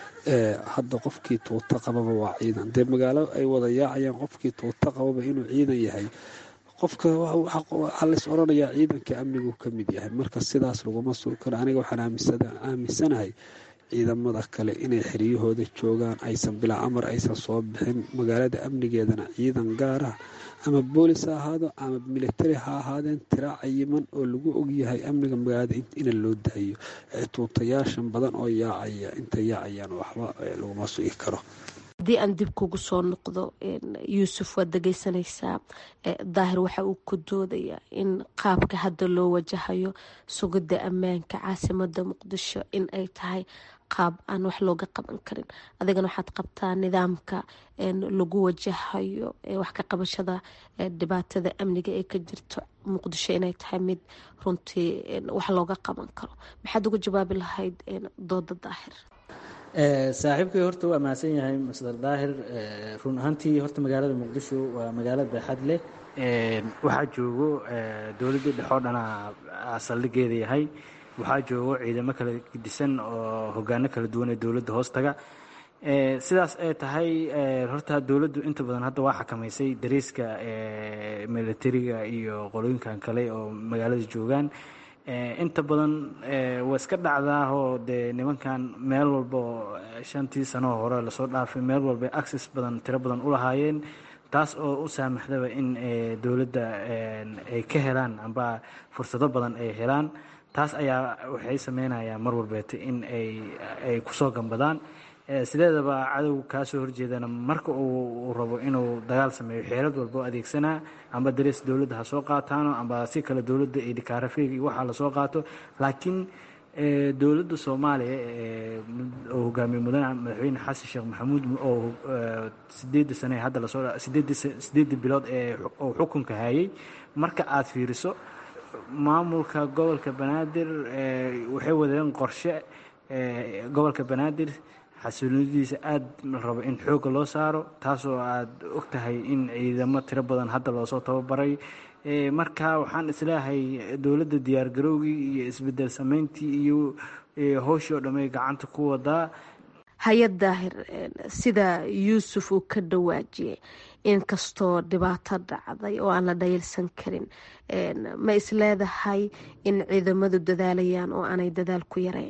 hadda qofkii tuuto qababa waa ciidan dee magaalo ay wada yaacayaan qofkii tuuto qababa inuu ciidan yahay qofka waxaa lays oranayaa ciidanka amnigu ka mid yahay marka sidaas laguma sugi karo aniga waxaan aaminsanahay ciidamada kale inay xeryahooda joogaan aysan bilaa amar aysan soo bixin magaalada amnigeedana ciidan gaarah ama boolis ha ahaado ama militari ha ahaadeen tira cayiman oo lagu ogyahay amniga magaalada ina loo daayo tuutayaashan badan oo yaacaya intay yaacayaan waxba laguma sugi karo haddii aan dib kugu soo noqdo yuusuf waad dhegeysanaysaa daahir waxa uu ku doodayaa in qaabka hadda loo wajahayo sugidda ammaanka caasimada muqdisho in ay tahay qaab aan wax looga qaban karin adigana waxaad qabtaa nidaamka lagu wajahayo wax ka qabashada dhibaatada amniga ee ka jirto muqdisho inay tahay mid runtii wax looga qaban karo maxaad uga jawaabi lahayd dooda daahir saaxiibkay horta waa mahadsan yahay masdar daahir run ahaantii horta magaalada muqdisho waa magaalo baaxad leh waxaa joogo dowladda dhexoo dhana saldhigeeda yahay waxaa joogo ciidamo kala gedisan oo hogaano kala duwan ee dowladda hoostaga sidaas ay tahay horta dowladdu inta badan hadda waa xakamaysay dariiska militariga iyo qolooyinkan kale oo magaalada joogaan inta badan waa iska dhacdaahoo dee nimankan meel walba oo shantii sanoo hore lasoo dhaafay meel walba access badan tiro badan u lahaayeen taas oo u saamaxdaba in dowladda ay ka helaan amba fursado badan ay helaan taas ayaa waxay sameynayaan mar walbeeta in ay kusoo gambadaan sideedaba cadowga kaasoo horjeedana marka uu rabo inuu dagaal sameeyo xeelad walba oo adeegsanaa amba darees dowladda ha soo qaataano amba si kale dowladda iyo dhikaarafiig iyo waxaa lasoo qaato laakiin dowladda soomaaliya oo hogaamiye mudane madaxweyne xasan sheekh maxamuud oo sideedda sane hadda lasoo sideedda bilood ee uu xukunka hayay marka aada fiiriso maamulka gobolka banaadir waxay wadeen qorshe gobolka banaadir xasiloonidiisa aada la rabo in xoogga loo saaro taasoo aada og tahay in ciidamo tiro badan hadda loosoo tababaray marka waxaan isleeyahay dowladda diyaargarowgii iyo isbedel sameyntii iyo howshii oo dhamay gacanta ku wadaa hay-ad daahir sida yuusuf uu ka dhawaajiyey inkastoo dhibaato dhacday oo aan la dhayilsan karin ma isleedahay in ciidamadu dadaalayaan oo aanay dadaal ku yarayn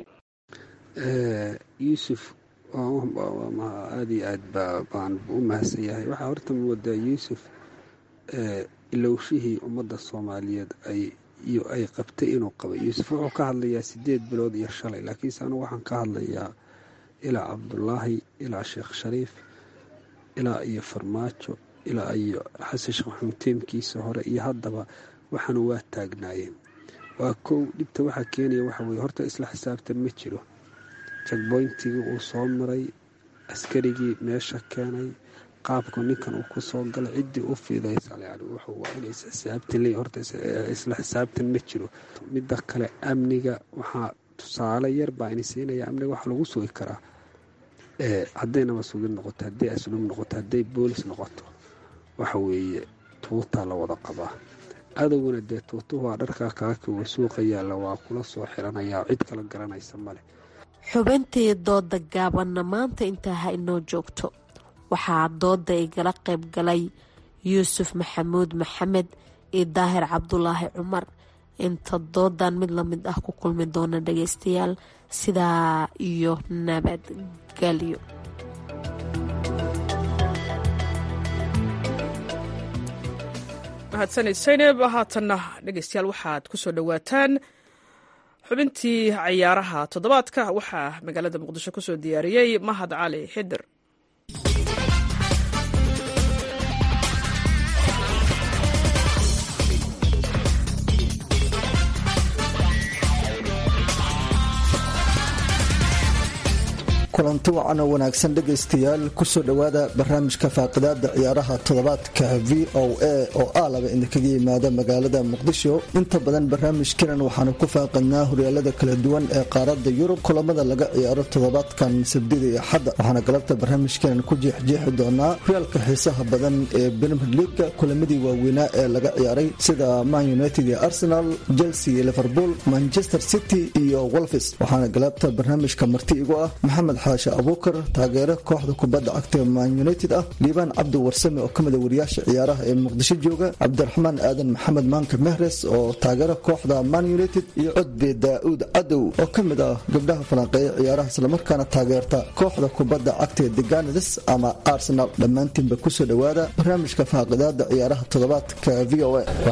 yuusuf aada iyo aad baan u mahadsan yahay waxaa horta moodaa yuusuf ilowshihii ummadda soomaaliyeed ay qabtay inuu qabay yuusuf wuxuu ka hadlayaa sideed bilood iyo shalay laakiinse anugu waxaan ka hadlayaa ilaa cabdulaahi ilaa sheekh shariif ilaa iyo farmaajo ilaa iyo xasan sheekh maxamuud teemkiisa hore iyo haddaba waxaana waa taagnaayeen waa kow dhibta waxaa keenaya waxa weye horta isla xisaabtan ma jiro jagboyntigii uu soo maray askarigii meesha keenay qaabku ninkan uu ku soo galay ciddii u fiidaysa yani wuxuu waa inay xisaabtan leeyahy horta isla xisaabtan ma jiro midda kale amniga waxaa tusaale yar baa ini siinaya amniga waxaa lagu sugi karaa hadday nabasugid noqoto hadday asluub noqoto hadday boolis noqoto waxa weeye tuutaa la wada qabaa adowguna dee tuutuhu waa dharkaa kaakawa suuqa yaalla waa kula soo xiranayaa cid kala garanaysa male xubintii dooda gaabanna maanta intaa ha inoo joogto waxaa dooda igala qayb galay yuusuf maxamuud maxamed iyo daahir cabdulaahi cumar inta doodan mid lamid ah ku kulmi doona dhageystayaal sidaa iyo nabadgelyo mahadsanid saynab haatanna dhegeystayaal waxaad ku soo dhowaataan xubintii cayaaraha toddobaadka waxaa magaalada muqdisho kusoo diyaariyey mahad cali xidir kulanti wacan oo wanaagsan dhegaystayaal kusoo dhowaada barnaamijka faaqidaada ciyaaraha toddobaadka v o a oo aalaba idinkaga yimaada magaalada muqdisho inta badan barnaamijkinan waxaanu ku faaqidnaa horyaalada kala duwan ee qaarada yurub kulamada laga ciyaaro toddobaadkan sabdida iyo xadda waxaana galabta barnaamijkinan ku jeexjeexi doonaa horyaalka xiisaha badan ee premier leaga kulamadii waaweynaa ee laga ciyaaray sida man united iyo arsenal chelsea iyo liverpool manchester city iyo wolfis waxaana galabta barnaamijka marti igu ah maxamed xaashe abuukar taageere kooxda kubadda cagta man united ah liibaan cabdi warsame oo kamida wariyaasha ciyaaraha ee muqdisho jooga cabdiraxmaan aadan maxamed maanka mehres oo taageera kooxda man united iyo codbe daa'uud cadow oo ka mid ah gabdhaha falanqeeya ciyaaraha islamarkaana taageerta kooxda kubadda cagta ee deganades ama arsenal dhammaantiinba kusoo dhowaada barnaamijka faaqidaada ciyaaraha toddobaadka v o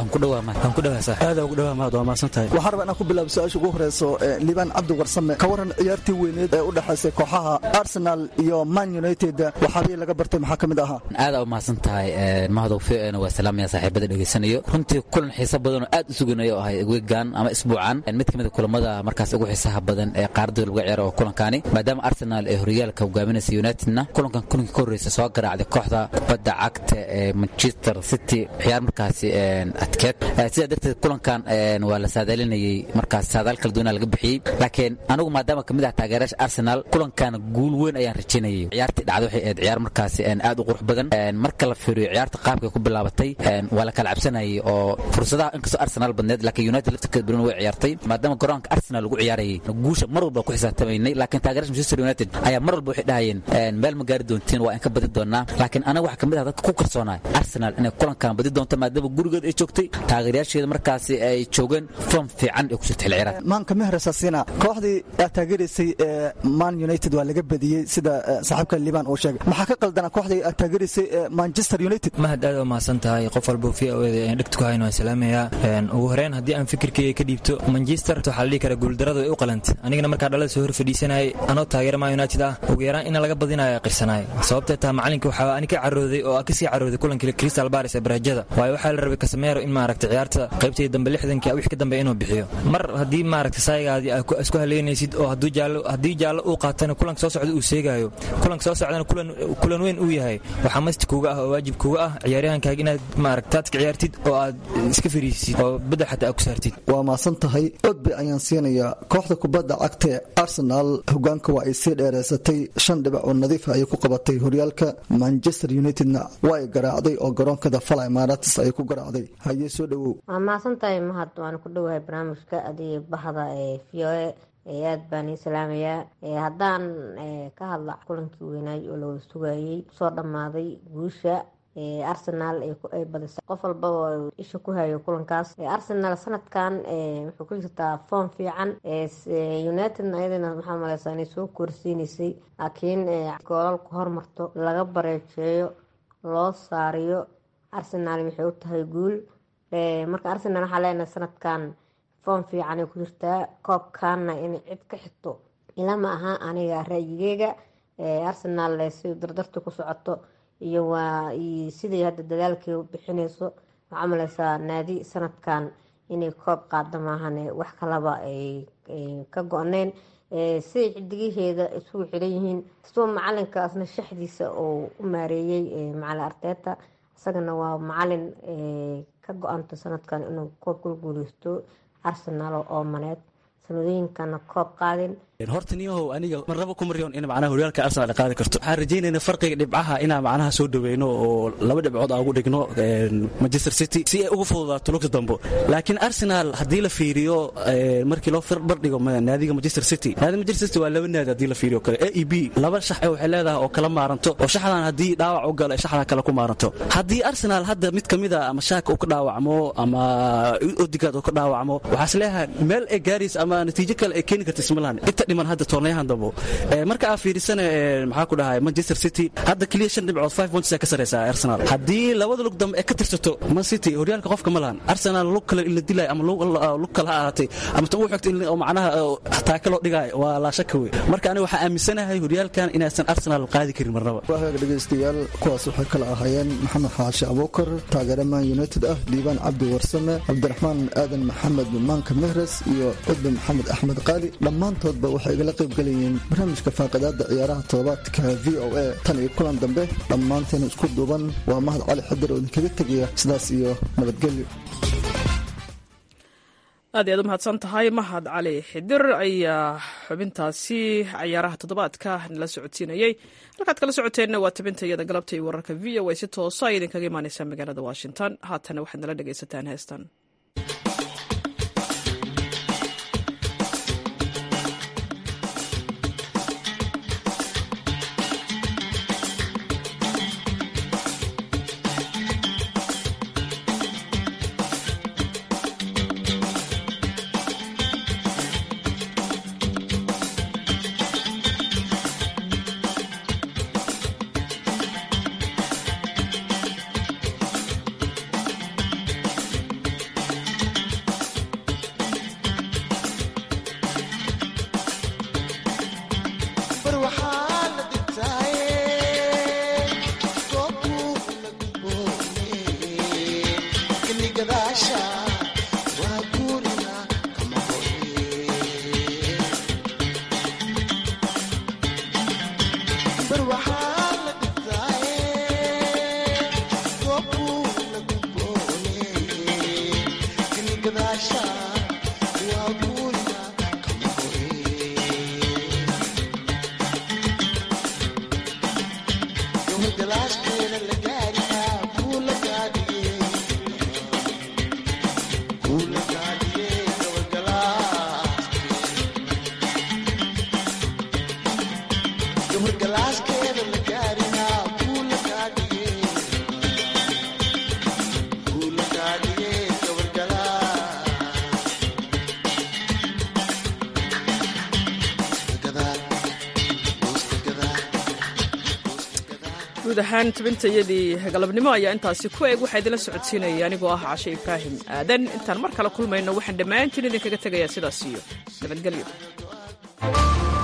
waxaa raba inaan ku bilaabo su-aasha ugu horeyso liibaan cabdi warsame ka waran ciyaartii weyneed ee u dhexaysay kooxaha arsenal iyo man united waxaabihii laga bartay maxaa ka mid ahaa aada u mahadsan tahay mahadow fiocna waa salaamaya saaxiibada dhegeysanayo runtii kulan xiiso badan oo aad u suganayo ahay weegan ama isbuucan mid ka mid a kulamada markaas ugu xiisaha badan ee qaarada lagu ciyaaro oo kulankani maadaama arsenal ee horyaalka hogaaminaysa unitedna kulankan kulankii ka horreysa soo garaacday kooxda kubadda cagta ee manchester city ciyaar markaasi adkeed sidaa darteed kulankan waa la saadaalinayay markaas saadaal kala duwana laga bixiyey laakiin anigu maadaama kamid ah taageerayaasha arsenal kulankan guul weyn ayaan rajaynayay ciyaartii dhacday waxay ahayd ciyaar markaasi aad u qurux badan marka la fiiriyo ciyaarta qaabkay ku bilaabatay waa la kala cabsanayay oo fursadaha inkastoo arsenal badneed laakiin united laftirkeed badan way ciyaartay maadaama garoonka arsenal lagu ciyaarayay guusha mar walba ku xisaabtamaynay laakiin taageerayaasha manchester united ayaa mar walba waxay dhahayeen meel ma gaari doontiin waa in ka badi doonaa laakiin anaga waxaa kamid ah dadka ku kalsoonaa arsenal inay kulankan badi doonto maadaama gurigeed ay joogtay taageerayaasheeda markaasi ay joogeen form fiican ay ku jirta xilli ciyaaraad maanka mehresasina kooxdii aad taageeraysay ee man united united waa laga badiyey sida saaxiibka liban uu sheegay maxaa ka qaldana kooxdii aad taageeraysay manchester united mahad aad u mahadsan tahay qof walba v o eda dhegtu ku hayn waan salaamayaa ugu horeyn haddii aan fikirkeyga ka dhiibto manchester waxaa la dhihi karaa guuldaradu way u qalantay anigana markaa dhalada soo hor fadhiisanayay anoo taageera man united ah ugu yaraan in laga badinayo qirsanaay sababtee taa macalinka waxaa ani ka carooday oo kasii carooday kulankii crystal baris ee barajada waayo waxaa la rabay kasameero in maaragta ciyaarta qaybtii dambe lixdankii wixii ka dambe inuu bixiyo mar haddii maaragta saayigaadii isku haleynaysid oo haddii jaallo uu qaatana kulanka soo socda uu seegaayo kulanka soo socdana kulan weyn uu yahay waxaa masti kuga ah oo waajib kuga ah ciyaaryahankaaga inaad maaragta taadka ciyaartid oo aad iska fariisisid oo bedel xataa aad ku saartid waa maasan tahay odbe ayaan siinayaa kooxda kubadda cagta ee arsenal hogaanka waa ay sii dheereysatay shan dhibac oo nadiif ayay ku qabatay horyaalka manchester unitedna waa ay garaacday oo garoonkada fala imaaratis ayay ku garaacday hayee soo dhowow waa mahadsan tahay mahad waan ku dhowahay barnaamijka adiyo bahda ee v o a aad baan ii salaamayaa haddaan ka hadla kulankii weynaay oo lawada sugayey kusoo dhammaaday guusha arsenal ay badisay qof walbaba isha ku hayo kulankaas arsenal sanadkan wuxuu ku jirtaa foom fiican unitedna ayadana maxaa maleysaa inay soo koorsiineysay laakiin goolal ku hormarto laga bareejeeyo loo saariyo arsenal waxay u tahay guul marka arsenal waxaa leenahay sanadkan foom fiicanay ku jirtaa koobkaana inay cid ka xigto ilama aha aniga ra-yigeyga arsenal si dardarta ku socoto iyo waa sidai hadda dadaalkii bixinayso waxaa maleysaa naadi sanadkan inay koob qaada maahan wax kalaba ay ka go-neen siday xidigaheeda isugu xiran yihiin sidoo macalinkaasna shaxdiisa oo u maareeyey macalin arteeta isagana waa macalin ka go-anta sanadkan inuu koob kula guuleysto arsenal oo maneed sanadooyinkana koob qaadin horta niyahow aniga marnaba kuma riyoon in macnaha horyaalka arsenal ay qaadi karto waxaan rajaynayna farqiga dhibcaha inaan macnaha soo dhaweyno oo laba dhibcood aan ugu dhigno manchester city si ay ugu fududaato lugta dambo laakiin arsenal haddii la fiiriyo markii loo bardhigo naadiga manchester city naadiga manchester city waa laba naadi haddii la fiiriyo kale a e b laba shax ee waxay leedahay oo kala maaranto oo shaxdan haddii dhaawac u galo ee shaxda kale ku maaranto haddii arsenal hadda mid ka mida ama shaaka uu ka dhaawacmo ama odigaad uu ka dhaawacmo waxaas leeyahay meel ay gaaraysa ama natiijo kale ay keeni karta ismalahan inta dhiman hadda toornayahan dambo marka aa fiirisana maxaa ku dhahay manchester city hadda keliya shan dhibcood five points ka sareysa arsenal haddii labada lug dambe ee ka tirsato man city horyaalka qofka ma lahan arsenal lug kale in la dilaayo ama lug kale ha ahaatay ama tan u xigta in macnaha taaka loo dhigaayo waa laa shaka wey marka aniga waxaa aaminsanahay horyaalkan inaysan arsenal qaadi karin marnaba waaga dhegeystayaal kuwaas waxay kala ahaayeen maxamed xaashi abuukar taageere man united ah diibaan cabdi warsame cabdiraxmaan aadan maxamed maanka mehres iyo cudbe maxamed axmed qaali dhammaantoodba waxay igala qaybgelayeen barnaamijka faaqadaada ciyaaraha toddobaadka v o a tan iyo kulan dambe dhammaanteena isku duuban waa mahad cali xadir oo idinkaga tegaya sidaas iyo nabadgelyo aad iyaad u mahadsan tahay mahad cali xidir ayaa xubintaasi cayaaraha toddobaadka nala socodsiinayey halkaad kala socoteenna waa tabinta iyada galabta iyo wararka v o a si toosa ay idinkaga imaaneysaa magaalada washington haatana waxaad nala dhegaysataan heestan guud ahaan tabintayadii galabnimo ayaa intaasi ku eg waxaa idinla socodsiinaya anigoo ah cashe ibraahim aadan intaan mar kale kulmayno waxaan dhammaantiin idinkaga tegayaa sidaas iyo nabadgelyo